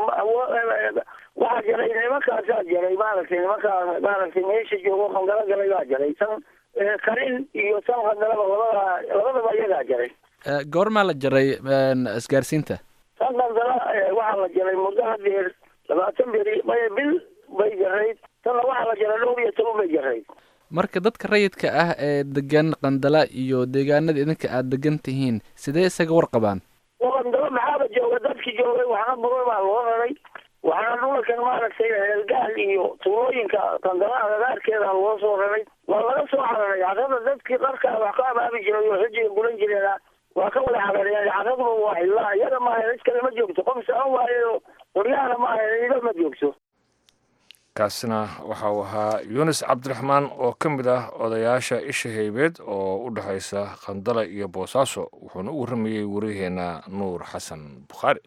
waxaa jaray nimankaasaa jaray maaragtay nimankaa maaragtay meesha joogo qandala galay baa jaray tan karin iyo tan qandalaba labada labadaba iyagaa jaray goormaa la jaray isgaarsiinta tan qandala waxaa la jaray muddo hadeer labaatan beri maya bil bay jarayd tanna waxaa la jaray dhowr iyo toban bay jarayd marka dadka rayidka ah ee degan qandala iyo deegaanada idinka aada degan tihiin sidee isaga warqabaan qandalo maxaaba jooga dadki joogay waxna burar baa loo raray waxaana dhulalkan maaragtay reergaal iyo tuulooyinka qandala agagaarkeeda loo soo raray waa laga soo cararay carrada dadkii qarkaa wax ka abaabi jiray oo xujiga gulan jireena waa ka wada carareen carraduba waa xillaa iyaga maaha cid kale ma joogto qof socon waayo qoryahana maaha ciido ma joogto kaasina waxa uu ahaa yunis cabdiraxmaan oo ka mid ah odayaasha isha haybeed oo u dhexaysa qandala iyo boosaaso wuxuuna u warramayey waryaheena nuur xasan bukhaari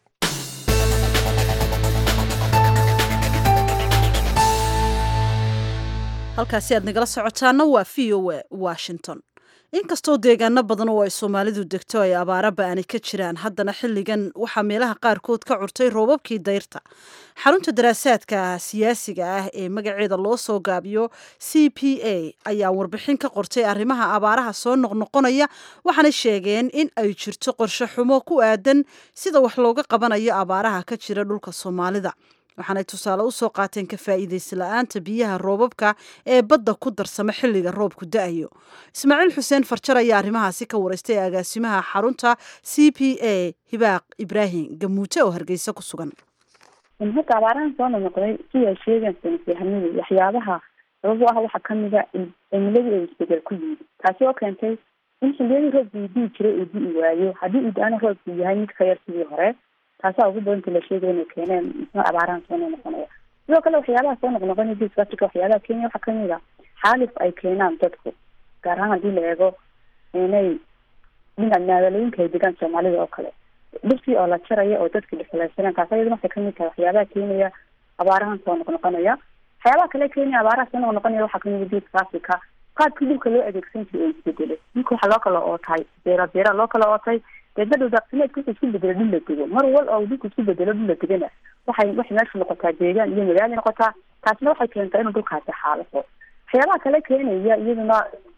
halkaasi aad nagala socotaana waa v o a washington inkastoo deegaano badan oo ay soomaalidu degto ay abaara ba-ani ka jiraan haddana xilligan waxaa meelaha qaarkood ka curtay roobabkii dayrta xarunta daraasaadka siyaasiga ah ee magaceeda loo soo gaabiyo c p a ayaa warbixin ka qortay arrimaha abaaraha soo noqnoqonaya waxaana sheegeen in ay jirto qorshe xumo ku aadan sida wax looga qabanayo abaaraha ka jira dhulka soomaalida waxaanay tusaale usoo qaateen ka faa'iidaysi la-aanta biyaha roobabka ee badda ku darsama xilliga roobku da-ayo ismaaciil xuseen farjar ayaa arrimahaasi ka wareystay agaasimaha xarunta c p a hibaaq ibraahim gamuute oo hargeysa ku sugan hadda abaarahan soo noqnoqday siday sheegaan saynisyahanadu waxyaabaha sabab u ah waxaa kamida cimiladii ay isbedel ku yimid taasi oo keentay in xiliyadii roobkii dii jiray uu di'i waayo haddii uu da-ana roobku yahay mid ka yar sidii hore taasaa ugu badanta la sheegaya inay keeneen muxuu abaarahan soo noqnoqonaya sidoo kale waxyaabaha soo noqnoqonaya geeska africa waxyaabaha kenya waxaa kamid a xaalif ay keenaan dadku gaar ahaan haddii la eego inay dhinac magaalooyinka ay degaan soomaalida oo kale dhirtii oo la jaraya oo dadka dhixulaysaneen taas ayaduna waxay kamid tahay waxyaabaha keenaya abaarahan soo noqnoqonaya waxyaabaha kale kenya abaaraha soo noqnoqonaya waxaa kamid geeska africa qaabkii dhulka loo adeegsan jiray oo isbedelay dhulka waxaa loo kala ootay beera beera loo kala ootay deedna dhow daaqsimeedka wuxuu isku bedelo dhul la dego mar wal oo dhulka isku bedelo dhul la degana waxay waxay meesha noqotaa deegaan iyo magaali noqotaa taasna waxay keentaa inuu dhulkaasi xaalafo waxyaabaha kale keenaya iyaduna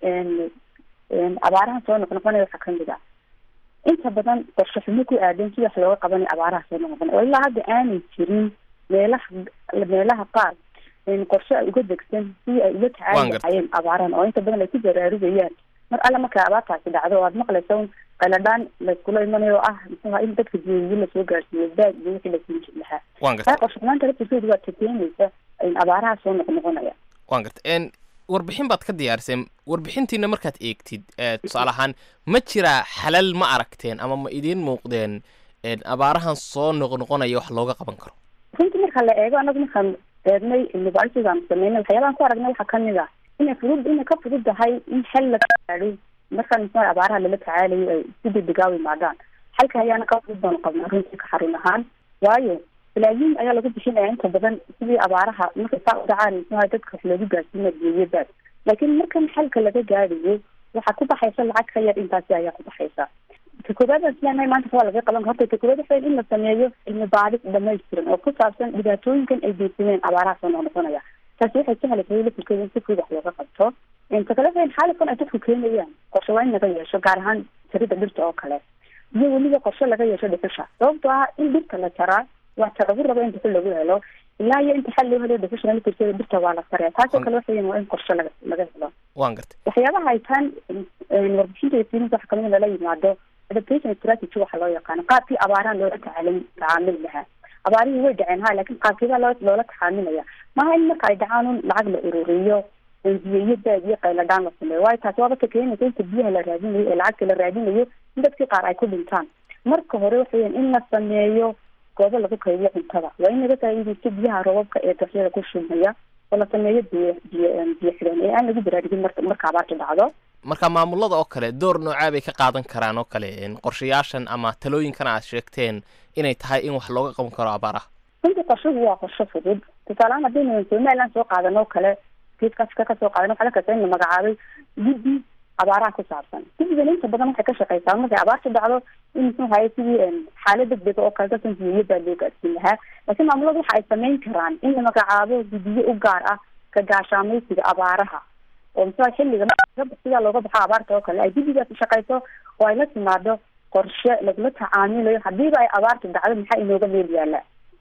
abaaraha soo noqnoqonaya waxaa kamid a inta badan qorshe xumo ku aadan si wax looga qabanay abaaraha soo noqnoqonaya oo ilaa hadda aanay jirin meelaha meelaha qaar qorshe ay uga degsan si ay uga tacaali lahaayeen abaarahan oo inta badan ay ku baraarugayaan mar alle markay abaartaasi dhacdo oo aad maqlaysa un qaladhaan layskula imanayo oo ah muxuha in dadka jeediyo lasoo gaarsiiyo baag iyo wixii lasii jir lahaa taa qorshe xumaanta laftirkeedu waa takeenaysa abaaraha soo noqnoqonaya waan garta warbixin baad ka diyaariseen warbixintiina markaad eegtid tusaale ahaan ma jiraa xalal ma aragteen ama ma idiin muuqdeen abaarahan soo noqnoqonaya wax looga qaban karo runtii marka la eego anagu markaan eegnay cilmibaarisaan sameynay waxyaabahan ku aragnay waxaa kamid ah inay fudud inay ka fudud tahay in xel la gaadho markaan muxua abaaraha lala tacaalayo ay si degdega u imaadaan xalka ayaana ka fudud baanu qabnaa runtii ka xarun ahaan waayo balaayiin ayaa lagu bixinaya inta badan sidii abaaraha markay saa u dhacaan muxuha dadka wax loogu gaarsiina geeyo baad laakiin markan xalka laga gaadhayo waxaa ku baxaysa lacag ka yar intaasi ayaa ku baxaysa ta koobaad aan isleenahay maanta waa laga qaban horta ta koobaad waxay in la sameeyo cilmi baadhis dhamaystiran oo ku saabsan dhibaatooyinkan ay geysadeen abaaraha soo noqnoqonaya taasi waxay sahlaysa lafirkeeda in si fudud wax looga qabto ta kale waxay xaalifkan ay dadku keenayaan qorshe waa in laga yeesho gaar ahaan jarida dhirta oo kale iyo weliba qorshe laga yeesho dhuxusha sababtoo ah in dhirta la jaraa waa ta lagu rabo in dhuxul lagu helo ilaa iyo inta xal loo helo dhuxusha lafirkeeda dhirta waa la saraya taasoo kale waxayan waa in qorshe laga laga helo waan gartay waxyaabaha ay taan warbixinta iyo fiilinta waxa kamid lala yimaado adaptation strategy waxa loo yaqaano qaabkii abaaraha loola tacaalin tacaamuli lahaa abaarihii way dhaceen ha laakiin qaabkeeda loo loola tacaamilaya maaha in marka ay dhacaan un lacag la ururiyo biyo iyo baad iyo qayladhaan la sameeyo waayo taasi waaba ka keenaysa inta biyaha la raadinayo ee lacagta la raadinayo in dadkii qaar ay ku dhintaan marka hore waxaweyan in la sameeyo goobo lagu kaydiyo cuntada waa in laga faa'iidaysto biyaha roobabka ee daxyada ku shumaya oo la sameeyo biyo biyo biyo xidhan ee aan lagu baraarugin marka marka abaarta dhacdo marka maamulada oo kale door noocaa bay ka qaadan karaan oo kale qorshayaashan ama talooyinkan aad sheegteen inay tahay in wax looga qaban karo abaaraha runtii qorshuhu waa qorsho fudud tusaalehaan haddaynu somaliland soo qaadan oo kale geeska afrika kasoo qaadan waxaa la kasa in la magacaabay guddi abaaraha ku saabsan guddigan inta badan waxay ka shaqeysaa markay abaarta dhacdo in muxuu haye sidii xaalad degdega oo kale dadkan biyoyo baa loo gaadsiin lahaa laakiin maamuladu waxa ay sameyn karaan in la magacaabo guddiyo u gaar ah ka gaashaamaysiga abaaraha oo muxua xilliga sidaa looga baxo abaarta oo kale ay guddigaas shaqeyso oo ay la timaado qorshe lagula tacaamilayo hadiiba ay abaarta dhacdo maxaa inooga meel yaala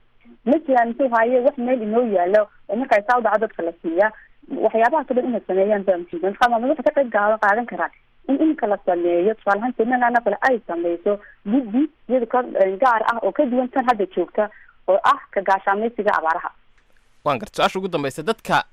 ma jiraan muxuu haye wax meel inoo yaalo oo marka ay saa u dhaco dadka la siiya waxyaabahaas o dhan inay sameeyaan baa muhiim marka maamul waxay ka qayb gaa qaadan karaan in iminka la sameeyo tusaalahaan somaliland oo kale ay sameyso guddi iyada ka gaar ah oo ka duwan tan hadda joogta oo ah ka gaashaamaysiga abaaraha waan garta su-aasha ugu dambeysa dadka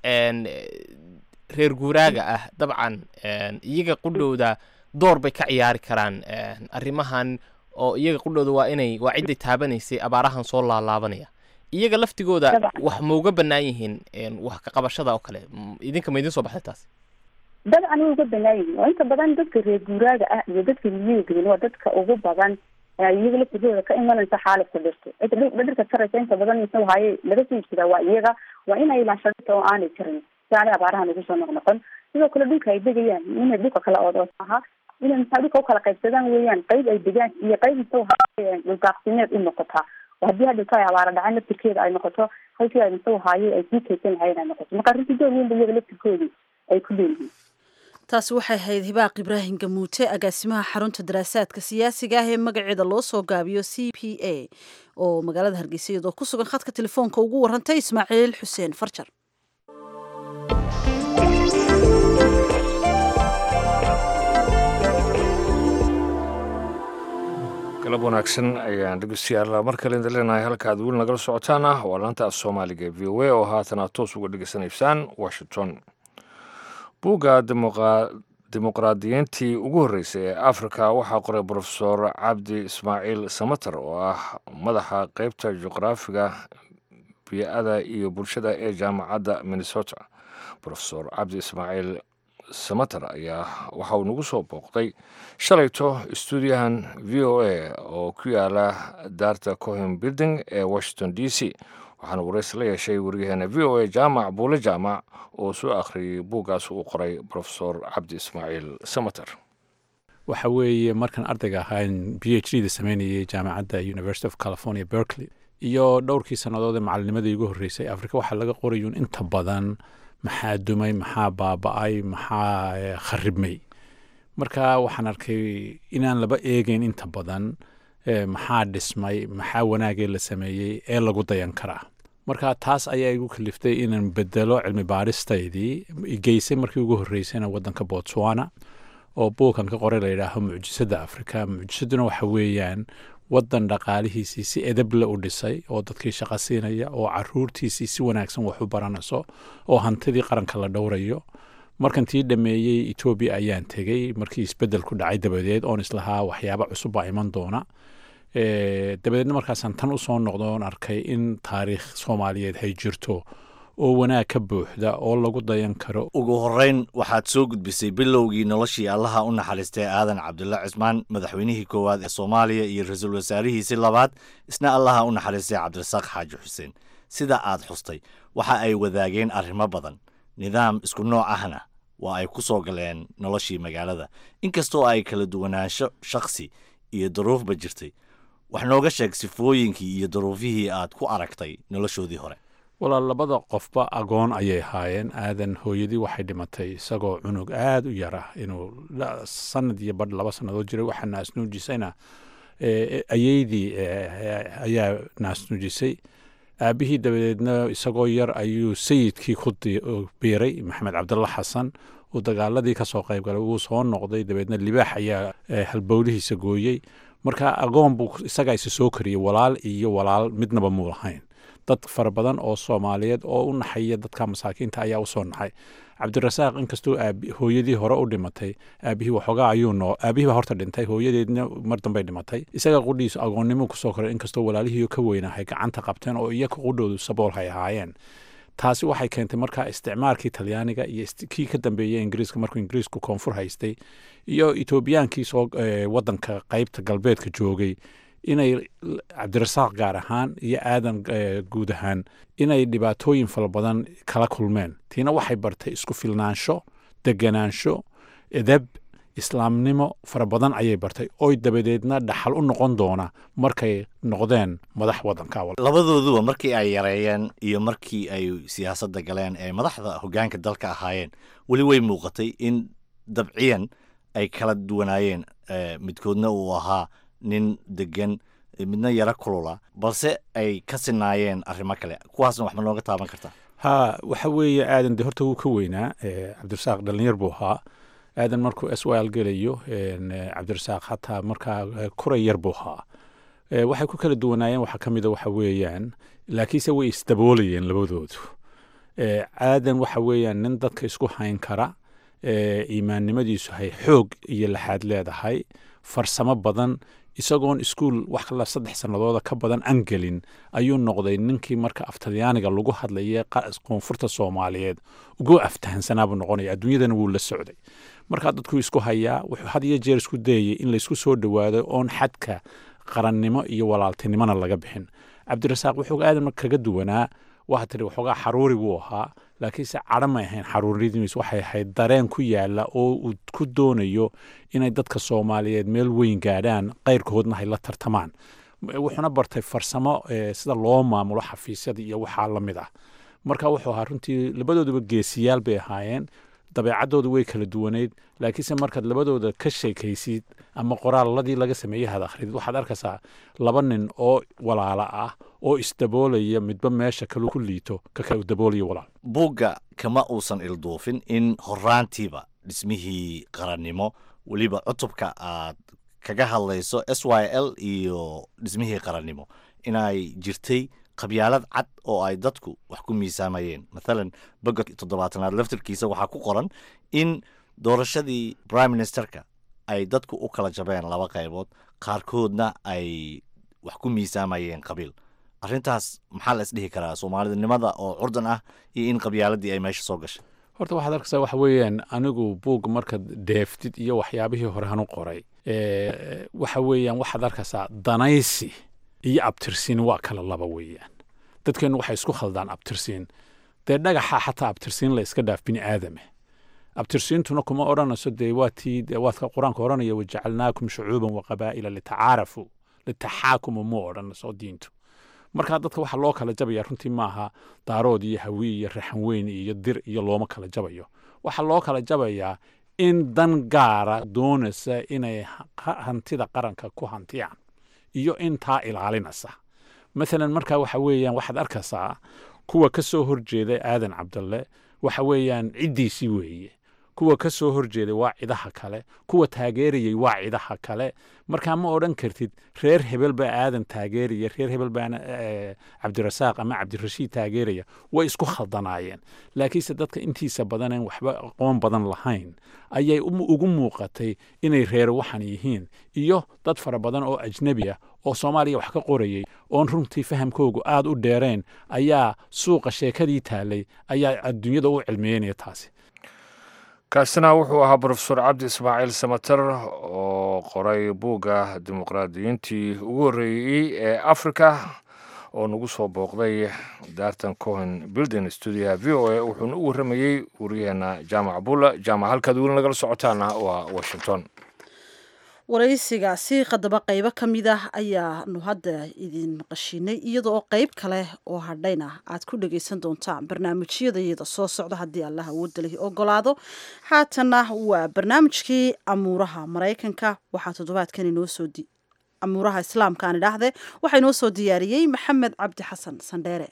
reer guuraaga ah dabcan iyaga qudhowda door bay ka ciyaari karaan arrimahan oo iyaga qudhowda waa inay waa cidday taabanaysay abaarahan soo laalaabanaya iyaga laftigooda wax mauga banaan yihiin wax ka qabashada oo kale idinka ma idin soo baxday taas dabcan way uga banaan yihiin oo inta badan dadka reer guuraaga ah iyo dadka miyiga degan waa dadka ugu badan iyaga laftigooda ka imanaysa xaalifka dhirta cidda dhirta jaraysa inta badan muxuu haye laga soo iibsadaa waa iyaga waa inay ilaashadata oo aanay jarin si aanay abaarahan ugu soo noqnoqon sidoo kale dhulka ay degayaan inay dhulka kala ood aha inay maxaa dhulka ukala qaybsadaan weeyaan qayb ay degaan iyo qayb muxuu haye dhuldaaqsimeed u noqotaa oo haddii hadhowta ay abaara dhacaan laftirkeeda ay noqoto halkii ay muxuu haaye ay sii kaysan lahayen ay noqoto marka runtii door weyn ba iyaga laftirkoodii ay ku leeyihiin taasi waxay ahayd hibaaq ibraahim gamuute agaasimaha xarunta daraasaadka siyaasiga ah ee magaceeda loo soo gaabiyo c p a oo magaalada hargeysa iyadoo ku sugan khadka telefoonka ugu warantay ismaaciil xuseen farjar galab wanaagsan ayaan dhegeystayaal mar kale idin leenahay halka aad weli nagala socotaan ah waa laanta af soomaaliga ee v o a oo haatan aad toos uga dhegeysanaysaan washington buugga dimuqraadiyiintii ugu horreysay ee afrika waxaa qoray brofesor cabdi ismaaciil samater oo ah madaxa qeybta juqraafiga biyo-ada iyo bulshada ee jaamacadda minnesota brofesor cabdi ismaaciil samater ayaa waxa uu nagu soo booqday shalayto stuudiyahan v o a oo ku yaala daarta cohen building ee washington d c waxaana waraysi la yeeshay wariyaheena v o a jaamac buule jaamac oo soo akhriyey buuggaas uu qoray brofesor cabdi ismaaciil samater waxa weeye markaan ardayga ahaan b h d da sameynayay jaamacadda university of california berkeley iyo dhowrkii sannadood ee macalinimadii ugu horreysay afrika waxaa laga qorayuun inta badan maxaa dumay maxaa baaba-ay maxaa kharibmay marka waxaan arkay inaan laba eegeyn inta badan maxaa dhismay maxaa wanaagee la sameeyey ee lagu dayan karaa marka taas ayaa igu kaliftay inaan bedelo cilmi baaristaydii geysay markii ugu horreysayna waddanka botswana oo buukan ka qoray layidhaaho mucjisadda afrika mucjisaduna waxa weeyaan waddan dhaqaalihiisii si edeble u dhisay oo dadkii shaqo siinaya oo caruurtiisii si wanaagsan wax u baranayso oo hantidii qaranka la dhowrayo markan tii dhammeeyey etoobiya ayaan tegey markii isbeddel ku dhacay dabadeed oon islahaa waxyaaba cusub baa iman doona dabadeedna markaasaan tan usoo noqdoon arkay in taariikh soomaaliyeed hay jirto oo wanaag ka buuxda oo lagu dayan karo ugu horrayn waxaad soo gudbisay bilowgii noloshii allaha u naxariistay aadan cabdulla cismaan madaxweynihii koowaad ee soomaaliya iyo ra-iisul wasaarihiisii labaad isna allaha u naxariistay cabdirasaaq xaaji xuseen sida aad xustay waxa ay wadaageen arrimo badan nidaam isku nooc ahna waa ay ku soo galeen noloshii magaalada inkastoo ay kala duwanaansho shakhsi iyo daruufba jirtay wax nooga sheeg sifooyinkii iyo daruufihii aad ku aragtay noloshoodii hore walaal labada qofba agoon ayay ahaayeen aadan hooyadii waxay dhimatay isagoo cunug aada u yar ah inuu sanad iyo badh laba sannadood jiray waxaa naasnuujisayna ayeydii ayaa naasnuujisay aabihii dabadeedna isagoo yar ayuu sayidkii ku biiray maxamed cabdulla xasan uu dagaaladii ka soo qayb galay wuu soo noqday dabeedna libaax ayaa halbowlihiisa gooyey marka agoon buu isagaa isa soo kariyey walaal iyo walaal midnaba muu lahayn dad fara badan oo soomaaliyeed oo u naxaya dadka masaakiinta ayaa usoo naxay cabdirasaaq inkastoo hooyadii hore u dhimatay aabihii waxoogaa ayuu noo aabihii baa horta dhintay hooyadeedna mar dambay dhimatay isaga qudhiisu agoonnimo kusoo koray inkastoo walaalihii ka weynahay gacanta qabteen oo iyaga qudhoodu sabool hay ahaayeen taasi waxay keentay markaa isticmaalkii talyaaniga iyo kii ka dambeeyey ingiriiska markuu ingiriisku koonfur haystay iyo etoobiyaankii soo wadanka qeybta galbeedka joogay inay cabdirasaaq gaar ahaan iyo aadan guud ahaan inay dhibaatooyin fara badan kala kulmeen tiina waxay bartay isku filnaansho deganaansho edeb islaamnimo fara badan ayay bartay oy dabadeedna dhaxal u noqon doona markay noqdeen madax wadanka labadooduba markii ay yareeyeen iyo markii ay siyaasadda galeen ee madaxda hoggaanka dalka ahaayeen weli way muuqatay in dabciyan ay kala duwanaayeen midkoodna uu ahaa nin degan midna yaro kulula balse ay ka sinaayeen arrimo kale kuwaasna wax ma nooga taaban kartaa ha waxa weeye aadan de horta wuu ka weynaa cabdirasaaq dhalinyar buu ahaa aadan markuu s y l gelayo cabdirasaaq hataa markaa kuray yar buu ahaa waxay ku kala duwanaayeen waxaa ka mida waxa weeyaan laakiinse way isdaboolayeen labadoodu aadan waxa weeyaan nin dadka isku hayn kara iimaannimadiisu hay xoog iyo laxaad leedahay farsamo badan isagoon iskuol wax kala saddex sannadooda ka badan aan gelin ayuu noqday ninkii marka aftalyaaniga lagu hadlaya koonfurta soomaaliyeed ugu aftahansanaabuu noqonaya adduunyadana wuu la socday markaa dadkuu isku hayaa wuxuu had iyo jeer isku dayayay in laysku soo dhowaado oon xadka qarannimo iyo walaaltinimona laga bixin cabdirasaaq wuxuu aadan kaga duwanaa waa tiri waxoogaa xaruuri buu ahaa laakiinse cadho may ahayn xaruuradiis waxay ahayd dareen ku yaala oo uu ku doonayo inay dadka soomaaliyeed meel weyn gaadhaan qayrkoodna hay la tartamaan wuxuuna bartay farsamo sida loo maamulo xafiisyada iyo waxaa la mid ah marka wuxuu ahaa runtii labadooduba geesiyaal bay ahaayeen dabeecaddooda way kala duwaneyd laakiinse markaad labadooda ka sheekaysid ama qoraaladii laga sameeyey had akhridid waxaad arkaysaa laba nin oo walaala ah oo isdaboolaya midba meesha kalu ku liito ka kala daboolaya walaal buugga kama uusan ilduufin in horaantiiba dhismihii qarannimo weliba cutubka aad kaga hadlayso s y l iyo dhismihii qarannimo inay jirtay qabyaalad cad oo ay dadku wax ku miisaamayeen mathalan boga toddobaatanaad laftirkiisa waxaa ku qoran in doorashadii prime ministerka ay dadku u kala jabeen laba qaybood qaarkoodna ay wax ku miisaamayeen qabiil arrintaas maxaa la isdhihi karaa soomaalidnimada oo curdan ah iyo in qabyaaladii ay meesha soo gashay horta waxaad arkaysaa waxa weeyaan anigu buug markaad deeftid iyo waxyaabihii hore hanu qoray waxa weeyaan waxaad arkaysaa danaysi iyo abtirsiin waa kala laba weeyaan dadkeennu waxay isku khaldaan abtirsiin dee dhagaxa xataa abtirsiin la iska dhaaf bini aadame abtirsiintuna kuma odhanayso dee waa tii waadka qur-aanka odhanaya wajacalnaakum shucuuban wa qabaa'ila litacaarafu litaxaakumu mu odhanayso diintu markaa dadka waxa loo kala jabaya runtii maaha daarood iyo hawi iyo raxan weyn iyo dir iyo looma kala jabayo waxaa loo kala jabayaa in dan gaara doonaysa inay hantida qaranka ku hantiyaan iyo intaa ilaalinaysa maalan markaa waxa weeyaan waxaad arkaysaa kuwa ka soo horjeeda aadan cabdalle waxa weeyaan ciddiisii weeye kuwa ka soo horjeeday waa cidaha kale kuwa taageerayay waa cidaha kale markaa ma odhan kartid reer hebel baa aadan taageeraya reer hebel baana cabdirasaaq ama cabdirashiid taageeraya way isku khaldanaayeen laakiinse dadka intiisa badaneen waxba aqoon badan lahayn ayay ugu muuqatay inay reer waxan yihiin iyo dad fara badan oo ajnebi ah oo soomaaliya wax ka qorayay oon runtii fahamkoogu aad u dheereen ayaa suuqa sheekadii taalay ayaa adduunyada u cilmiyeynaya taasi kaasina wuxuu ahaa brofesor cabdi ismaaciil samater oo qoray buugga dimuqraadiyiintii ugu horreeyey ee africa oo nagu soo booqday daartan cohen building stuudiyaha v o a wuxuuna u warramayey wariyaheena jaamac bulla jaamac halkaad weli nagala socotaana waa washington waraysigaasi qadaba qaybo ka mid ah ayaanu hadda idin maqashiinay iyada oo qayb kale oo hadhayna aad ku dhagaysan doontaan barnaamijyadayada soo socda haddii allah awoodda lahi ogolaado haatanna waa barnaamijkii amuuraha maraykanka waxaa toddobaadkan inoo soo amuuraha islaamka aan idhaahde waxaa inoo soo diyaariyey maxamed cabdi xasan sandheere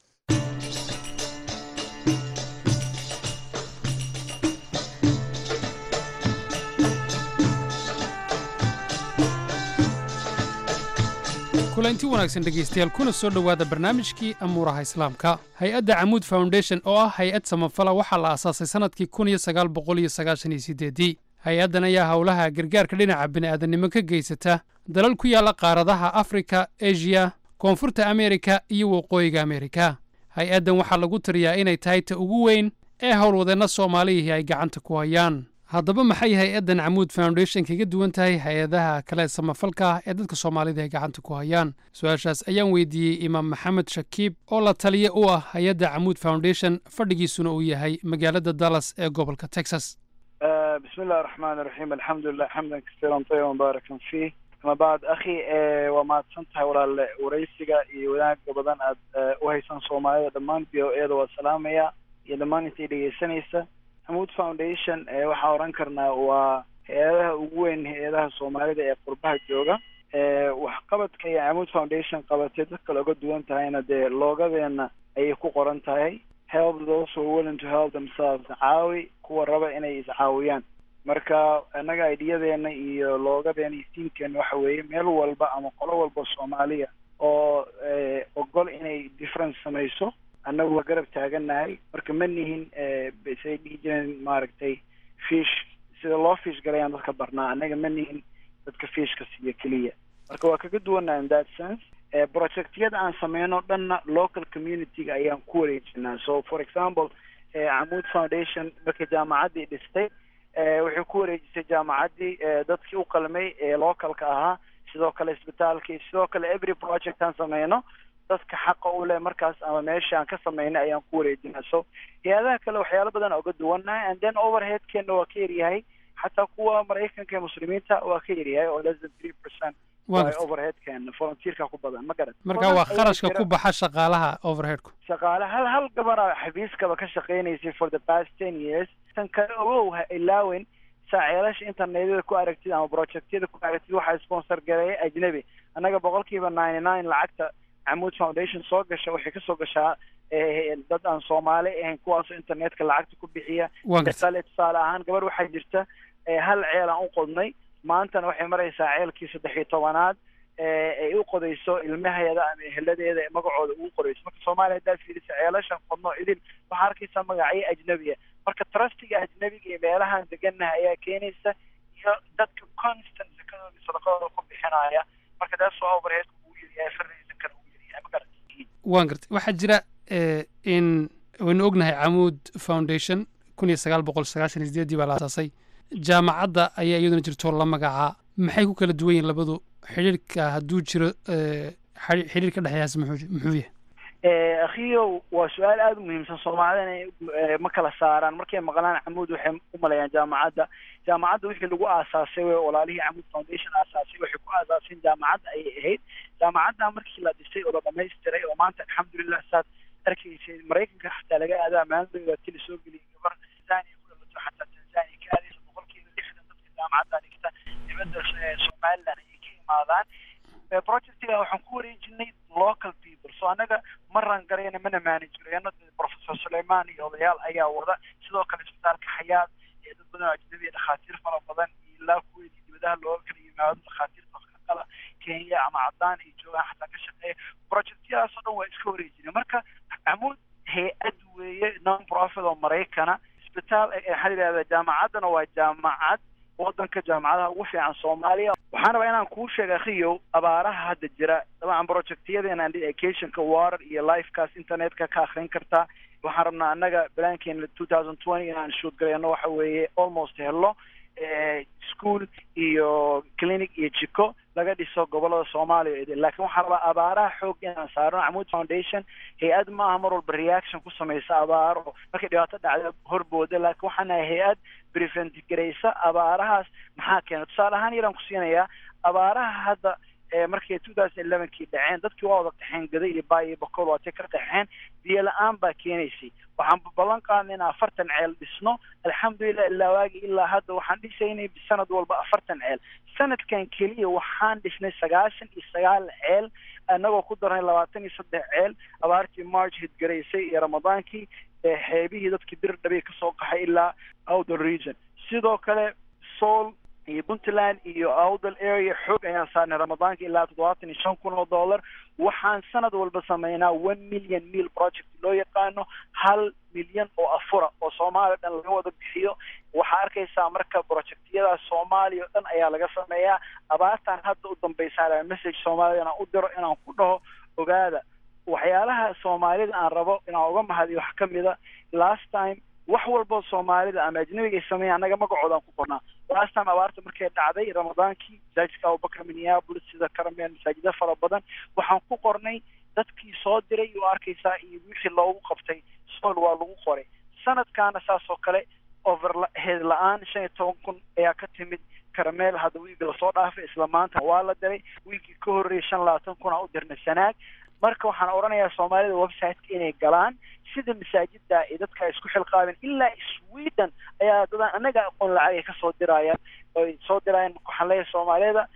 kulanti wanaagsan dhegaystayaal kuna soo dhowaada barnaamijkii amuuraha islaamka hay-adda camuud foundation oo ah hay-ad samafala waxaa la aasaasay sannadkii kun iyo sagaal boqol iyo sagaashan iyo sideedii hay-addan ayaa howlaha gargaarka dhinaca bini'aadanimo ka geysata dalal ku yaalla qaaradaha afrika eshiya koonfurta ameerika iyo waqooyiga ameerika hay-addan waxaa lagu tiriyaa inay tahay ta ugu weyn ee howlwadeenna soomaalihii ay gacanta ku hayaan haddaba maxay hay-addan camuud foundation kaga duwan tahay hay-adaha kale samafalka ee dadka soomaalida ay gacanta ku hayaan su-aashaas ayaan weydiiyey imaam maxamed shakiib oo la taliya u ah hay-adda camuud foundation fadhigiisuna uu yahay magaalada dallas ee gobolka texas بسم الله الرحمن الرحيم الحمد لله حمدا كثيرا طيبا مباركا فيه أما بعد أخي وما تسنتها ولا وريسيغا وناك بدن أد وهيسان صوماليا دمان بيو إيدا والسلامية iyo dhammaan intay dhegeysanaysa hamuud foundation waxaa oran karnaa waa hay-adaha ugu weyn hay-adaha soomaalida ee qurbaha jooga waxqabadka iyo hamuud foundation qabatay dadka looga duwan tahayna dee loogadeena ayay ku qoran tahay help those who are willing to help themselves caawi kuwa raba inay iscaawiyaan marka annaga aidiyadeena iyo loogadeena iyo tiimkeena waxa weeye meel walba ama qolo walba soomaaliya oo ogol inay difference samayso annagu waa garab taagannahay marka ma nihin say dhihi jireen maaragtay fish sida loo fish galayaan dadka barnaa annaga ma nihin dadka fishka siiyo keliya marka waa kaga duwannaha in that sense projectyada aan sameyno dhanna local community-ga ayaan ku wareejinaa so for example camuud foundation marka jaamacaddii dhistay waxay ku wareejisay jaamacaddii dadkii u qalmay ee localka ahaa sidoo kale isbitaalkii sidoo kale every project aan sameyno dadka xaqa u leh markaas ama meesha aan ka sameynay ayaan ku wareejinaa so hay-adaha kale waxyaalo badan oga duwannahay and then overheadkeena waa ka yaryahay xataa kuwa maraykanka ee muslimiinta waa ka yaryahay oo less than three percent Waa waa gartay. overheadkan volunteerka ku badan ma garan marka waa Badan ayaa kharashka jira. ku baxa shaqaalaha overheadku shaqaale hal hal gabara xafiiskaba ka shaqaynaysay for the past ten years tan kale ogow ha ilaawen saaceelasha internetyada ku aragtid ama projectyada ku aragtid waxaa sponsor gareeya ajnabi annaga boqolkiiba ninety nine lacagta camuud foundation soo gasha waxay kasoo gashaa eh, dad aan soomaali ahayn kuwaasoo internetka lacagta ku bixiya Waan gartay. tusaale tusaale ahaan gabar waxaa jirta eh, hal ceel aan u qodnay maantana waxay maraysaa ceelkii saddex iyo tobanaad ee ay u qodayso ilmaheeda ama eheladeeda ee magacooda ugu qorayso marka soomaaliya haddaad fiirisa ceelashan qodno idin waxaa arkaysaa magacyo ajnabiya marka trustiga ajnabiga iyo meelahaan degannaha ayaa keenaysa iyo dadka constant sakadooda iyo sadaqadooda ku bixinaya marka taas waa overheadka ugu yaryahay fardiisa kale ugu yaryahay ma garan waan gartay waxaa jira eh, in waynu ognahay camuud foundation kun iyo sagaal boqol sagaashan iyo sideedii baa la asaasay jaamacadda ayaa iyaduna jirto la magacaa maxay ku kala duwan yihiin labadu xidhiirka hadduu jiro eh, xidhi- xidhiir ka dhexeeyaas muxuu muxuu yahay Eh, akhiyow waa su-aal aada u muhiimsan soomaalida inay eh, ma kala saaraan markay maqlaan camuud waxay u maleeyaan jaamacadda jaamacadda wixii lagu aasaasay wey walaalihii camuud foundation aasaasay waxay ku aasaaseen jaamacadda ayay ahayd jaamacadda markii la dhisay oo la dhamaystiray oo maanta alxamdulilah saad arkaysay maraykanka xataa laga aadaa maalintooda tili soo geliyay gabar tanzania ku dhalato xataa tanzania ka aadaysa boqolkiiba lixdan dadka jaamacadda dhigta dibadda eh, somaliland ayay ka imaadaan Eh, projectiga waxaan ku wareejinay local people so annaga ma rangarayna mana manage garayno professor suleiman iyo odayaal ayaa wada sidoo kale isbitaalka xayaad ee dad badan oo ajnabi ah, dhakhaatiir fara badan iyo ilaa kuweydii dibadaha looga kala yimaado dhakhaatiirta wax ka qala kenya ama cadaan ay joogaan xataa ka shaqeeya projectyadaas oo dhan waa iska wareejinay marka camuud hay-ad weeye non profit oo maraykana isbitaal eh, waxaa la yidhahdaa jaamacaddana waa jaamacad wadanka jaamacadaha ugu fiican soomaaliya waxaan rabaa inaan kuu sheega akhiyow abaaraha hadda jira dabcan projectyadeena educationka water iyo lifekaas internetka ka akrin kartaa waxaan rabnaa annaga balaankeena two thousand twenty inaan shoot gareyno waxa weeye almost hello eh, school iyo clinic iyo jiko laga dhiso gobolada soomaaliya oo idin laakiin waxaan rabaa abaaraha xoog inaan saarno camuud foundation hay-ad maaha mar walba reaction ku samaysa abaaro markay dhibaato dhacda horbooda laakiin waxaan nahay hay-ad prevent garaysa abaarahaas maxaa keena tusaale ahaan yaraan ku siinayaa abaaraha hadda ee markay two thousand elevenkii dhaceen dadkii waa wada qaxeen gada iyo baa iyo bakool waatay ka qaxeen biyo la-aan baa keenaysay waxaan ballan qaadnay in afartan ceel dhisno alxamdulilah ilaa waagi ilaa hadda waxaan dhisaynay sanad walba afartan ceel sanadkan keliya waxaan dhisnay sagaashan iyo sagaal ceel annagoo ku darnay labaatan iyo saddex ceel abaartii march hidgaraysay iyo ramadaankii ee xeebihii dadkii bir dhabay kasoo qaxay ilaa outer region sidoo kale soul iyo puntland iyo outdal area xoog ayaan saarnay ramadaanka ilaa toddobaatan iyo shan kun oo dollar waxaan sanad walba sameynaa one million meal project loo yaqaano hal milyan oo afura oo soomaaliya dhan laga wada bixiyo waxaa arkaysaa marka projectyadaas soomaaliya oo dhan ayaa laga sameeyaa abaartan hadda u dambaysaa message soomaalida inaan u diro inaan ku dhaho ogaada waxyaalaha soomaalida aan rabo inaan uga mahadiyo wax ka mida last time wax walboo soomaalida ama ajnabiga ay sameeyaan annaga magacoodaan ku qornaa last time abaarta markay dhacday ramadaankii masaajidka abubakar minneapolis sida karameel masaajida fara badan waxaan ku qornay dadkii soo diray oo arkaysaa iyo wixii loogu qabtay sool waa lagu qoray sanadkaana saas oo kale overhead la-aan shan iyo toban kun ayaa ka timid karameel hadda wiigi lasoo dhaafay isla maanta waa la diray wiigii ka horreeyay shan labaatan kun aan u dirnay sanaag marka waxaan odhanayaa soomaalida websiteka inay galaan sida masaajida ay dadka isku xilqaabeen ilaa sweden ayaa dadaan annaga aqoon lacag ay kasoo dirayaan oy soo dirayaan waxaan leeyahay soomaalida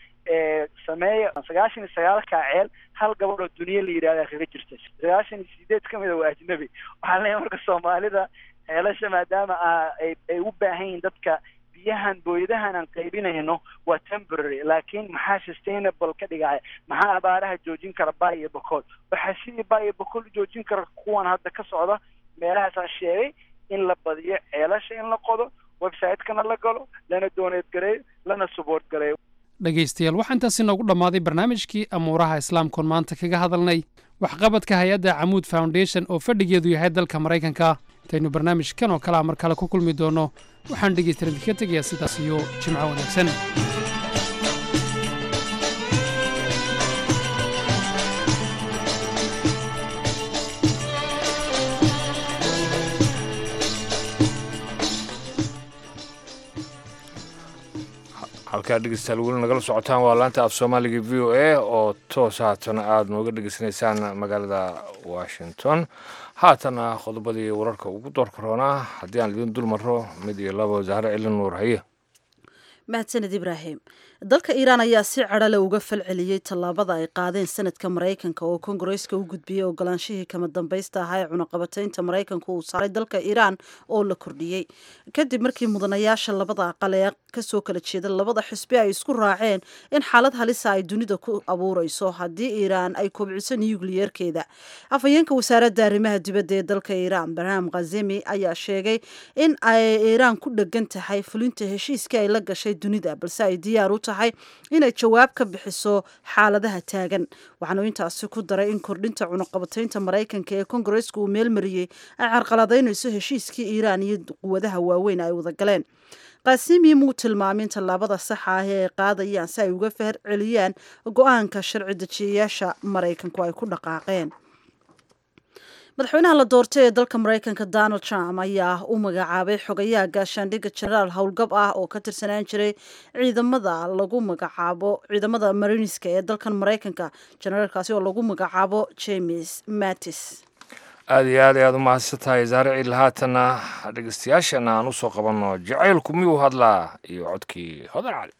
sameeya sagaashan iyo sagaalka ceel hal gabadh oo duniya la yidhahda kaga jirta sagaashan iyo sideed ka mida waa ajnabi waxaan leeyahay marka soomaalida ceelasha maadaama ay ay u baahan yihiin dadka biyahan booyadahan aan qaybinayno waa temporary laakiin maxaa sustainable ka dhigaya maxaa abaaraha joojin kara baa iyo bokool waxaa sidii baa iyo bokool u joojin kara kuwan hadda ka socda meelahaasaan sheegay in la badiyo ceelasha in la qodo website-kana la galo lana dooneed gareeyo lana support gareeyo dhegaystayaal waxaa intaasi noogu dhammaaday barnaamijkii amuuraha islaamkoon maanta kaga hadalnay waxqabadka hay-adda camuud foundation oo fadhigeedu yahay dalka maraykanka intaynu barnaamijkan oo kalea mar kale ku kulmi doonno waxaan dhegaystayaal idinka tegayaa sidaas iyo jimco wanaagsan halka halkaa dhegeystayaal weli nagala socotaan waa laanta af soomaaliga v o a oo toos haatan aada nooga dhegeysanaysaan magaalada washington haatana qodobadii wararka ugu doorka roonaa haddii aan idin dul maro mid iyo labo zahre cilin nuur haye mahadsaned ibraahim dalka iiraan ayaa si cadhale uga falceliyey tallaabada ay qaadeen sanadka maraykanka oo kongareeska u gudbiyey ogolaanshihii kama dambaysta ahaa ee cunaqabataynta maraykanka uu saaray dalka iiraan oo la kordhiyey kadib markii mudanayaasha labada aqal ee kasoo kala jeeda labada xisbi ay isku raaceen in xaalad halisa ay dunida ku abuureyso haddii iiraan ay kobciso nukliyeerkeeda afhayeenka wasaaradda arrimaha dibadda ee dalka iiraan barham khazemi ayaa sheegay in ay iiraan ku dhegan tahay fulinta heshiiskii ay la gashay dunida balse ay diyaar u tahay inay jawaab ka bixiso xaaladaha taagan waxaanu intaasi ku daray in kordhinta cunaqabataynta maraykanka ee kongareeska uu meelmariyey ay carqaladaynayso heshiiskii iiraan iyo quwadaha waaweyn ay wada galeen kaasimi muu tilmaamin tallaabada saxa ah ee ay qaadayaan si ay uga fahar celiyaan go-aanka sharci dejiyayaasha maraykanku ay ku dhaqaaqeen madaxweynaha la doortay ee dalka maraykanka donald trump ayaa u magacaabay xogayaha gaashaandhigga genaraal howlgab ah oo ka tirsanaan jiray ciidamada lagu magacaabo ciidamada mariniska ee dalkan maraykanka generaalkaasi oo lagu magacaabo james mattis aada iyo aad ayaad u mahadsan tahay zaare ciil haatana dhegeystayaashana aan usoo qabanno jacaylku miyuu hadlaa iyo codkii hodan cali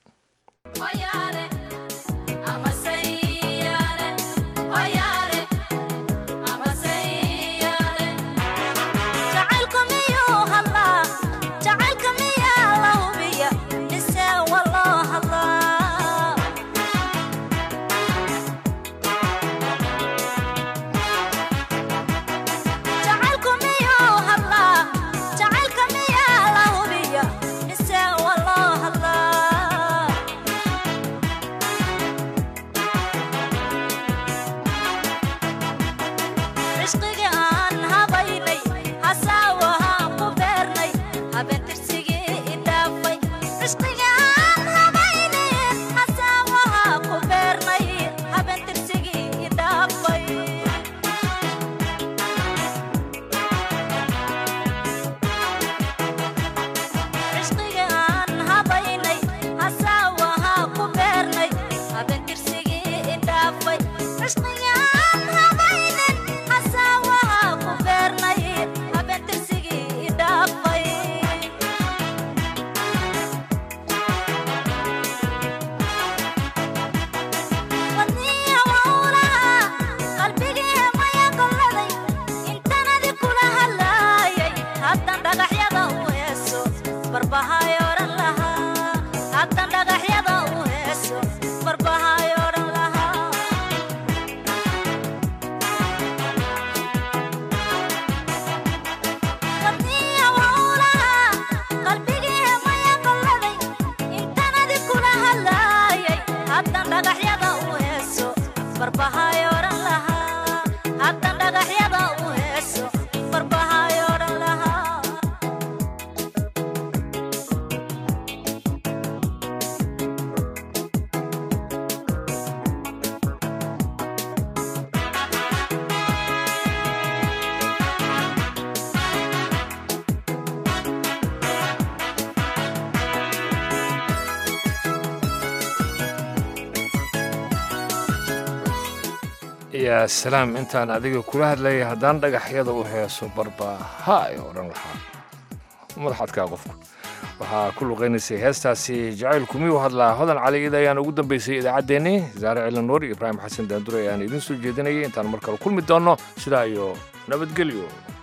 yaa salaam intaan adiga kula hadlayay haddaan dhagaxyada u heeso barba ha ay odhan lahaa madaxadkaa qofku waxaa ku luqaynaysay heestaasi jacaylku miyuu hadlaa hodan cali ida ayaan ugu dambaysay idaacaddeenii zaare cilan nuur iyo ibraahim xasan daandure ayaan idiin soo jeedinayay intaan mar kale kulmi doonno sidaa iyo nabadgelyo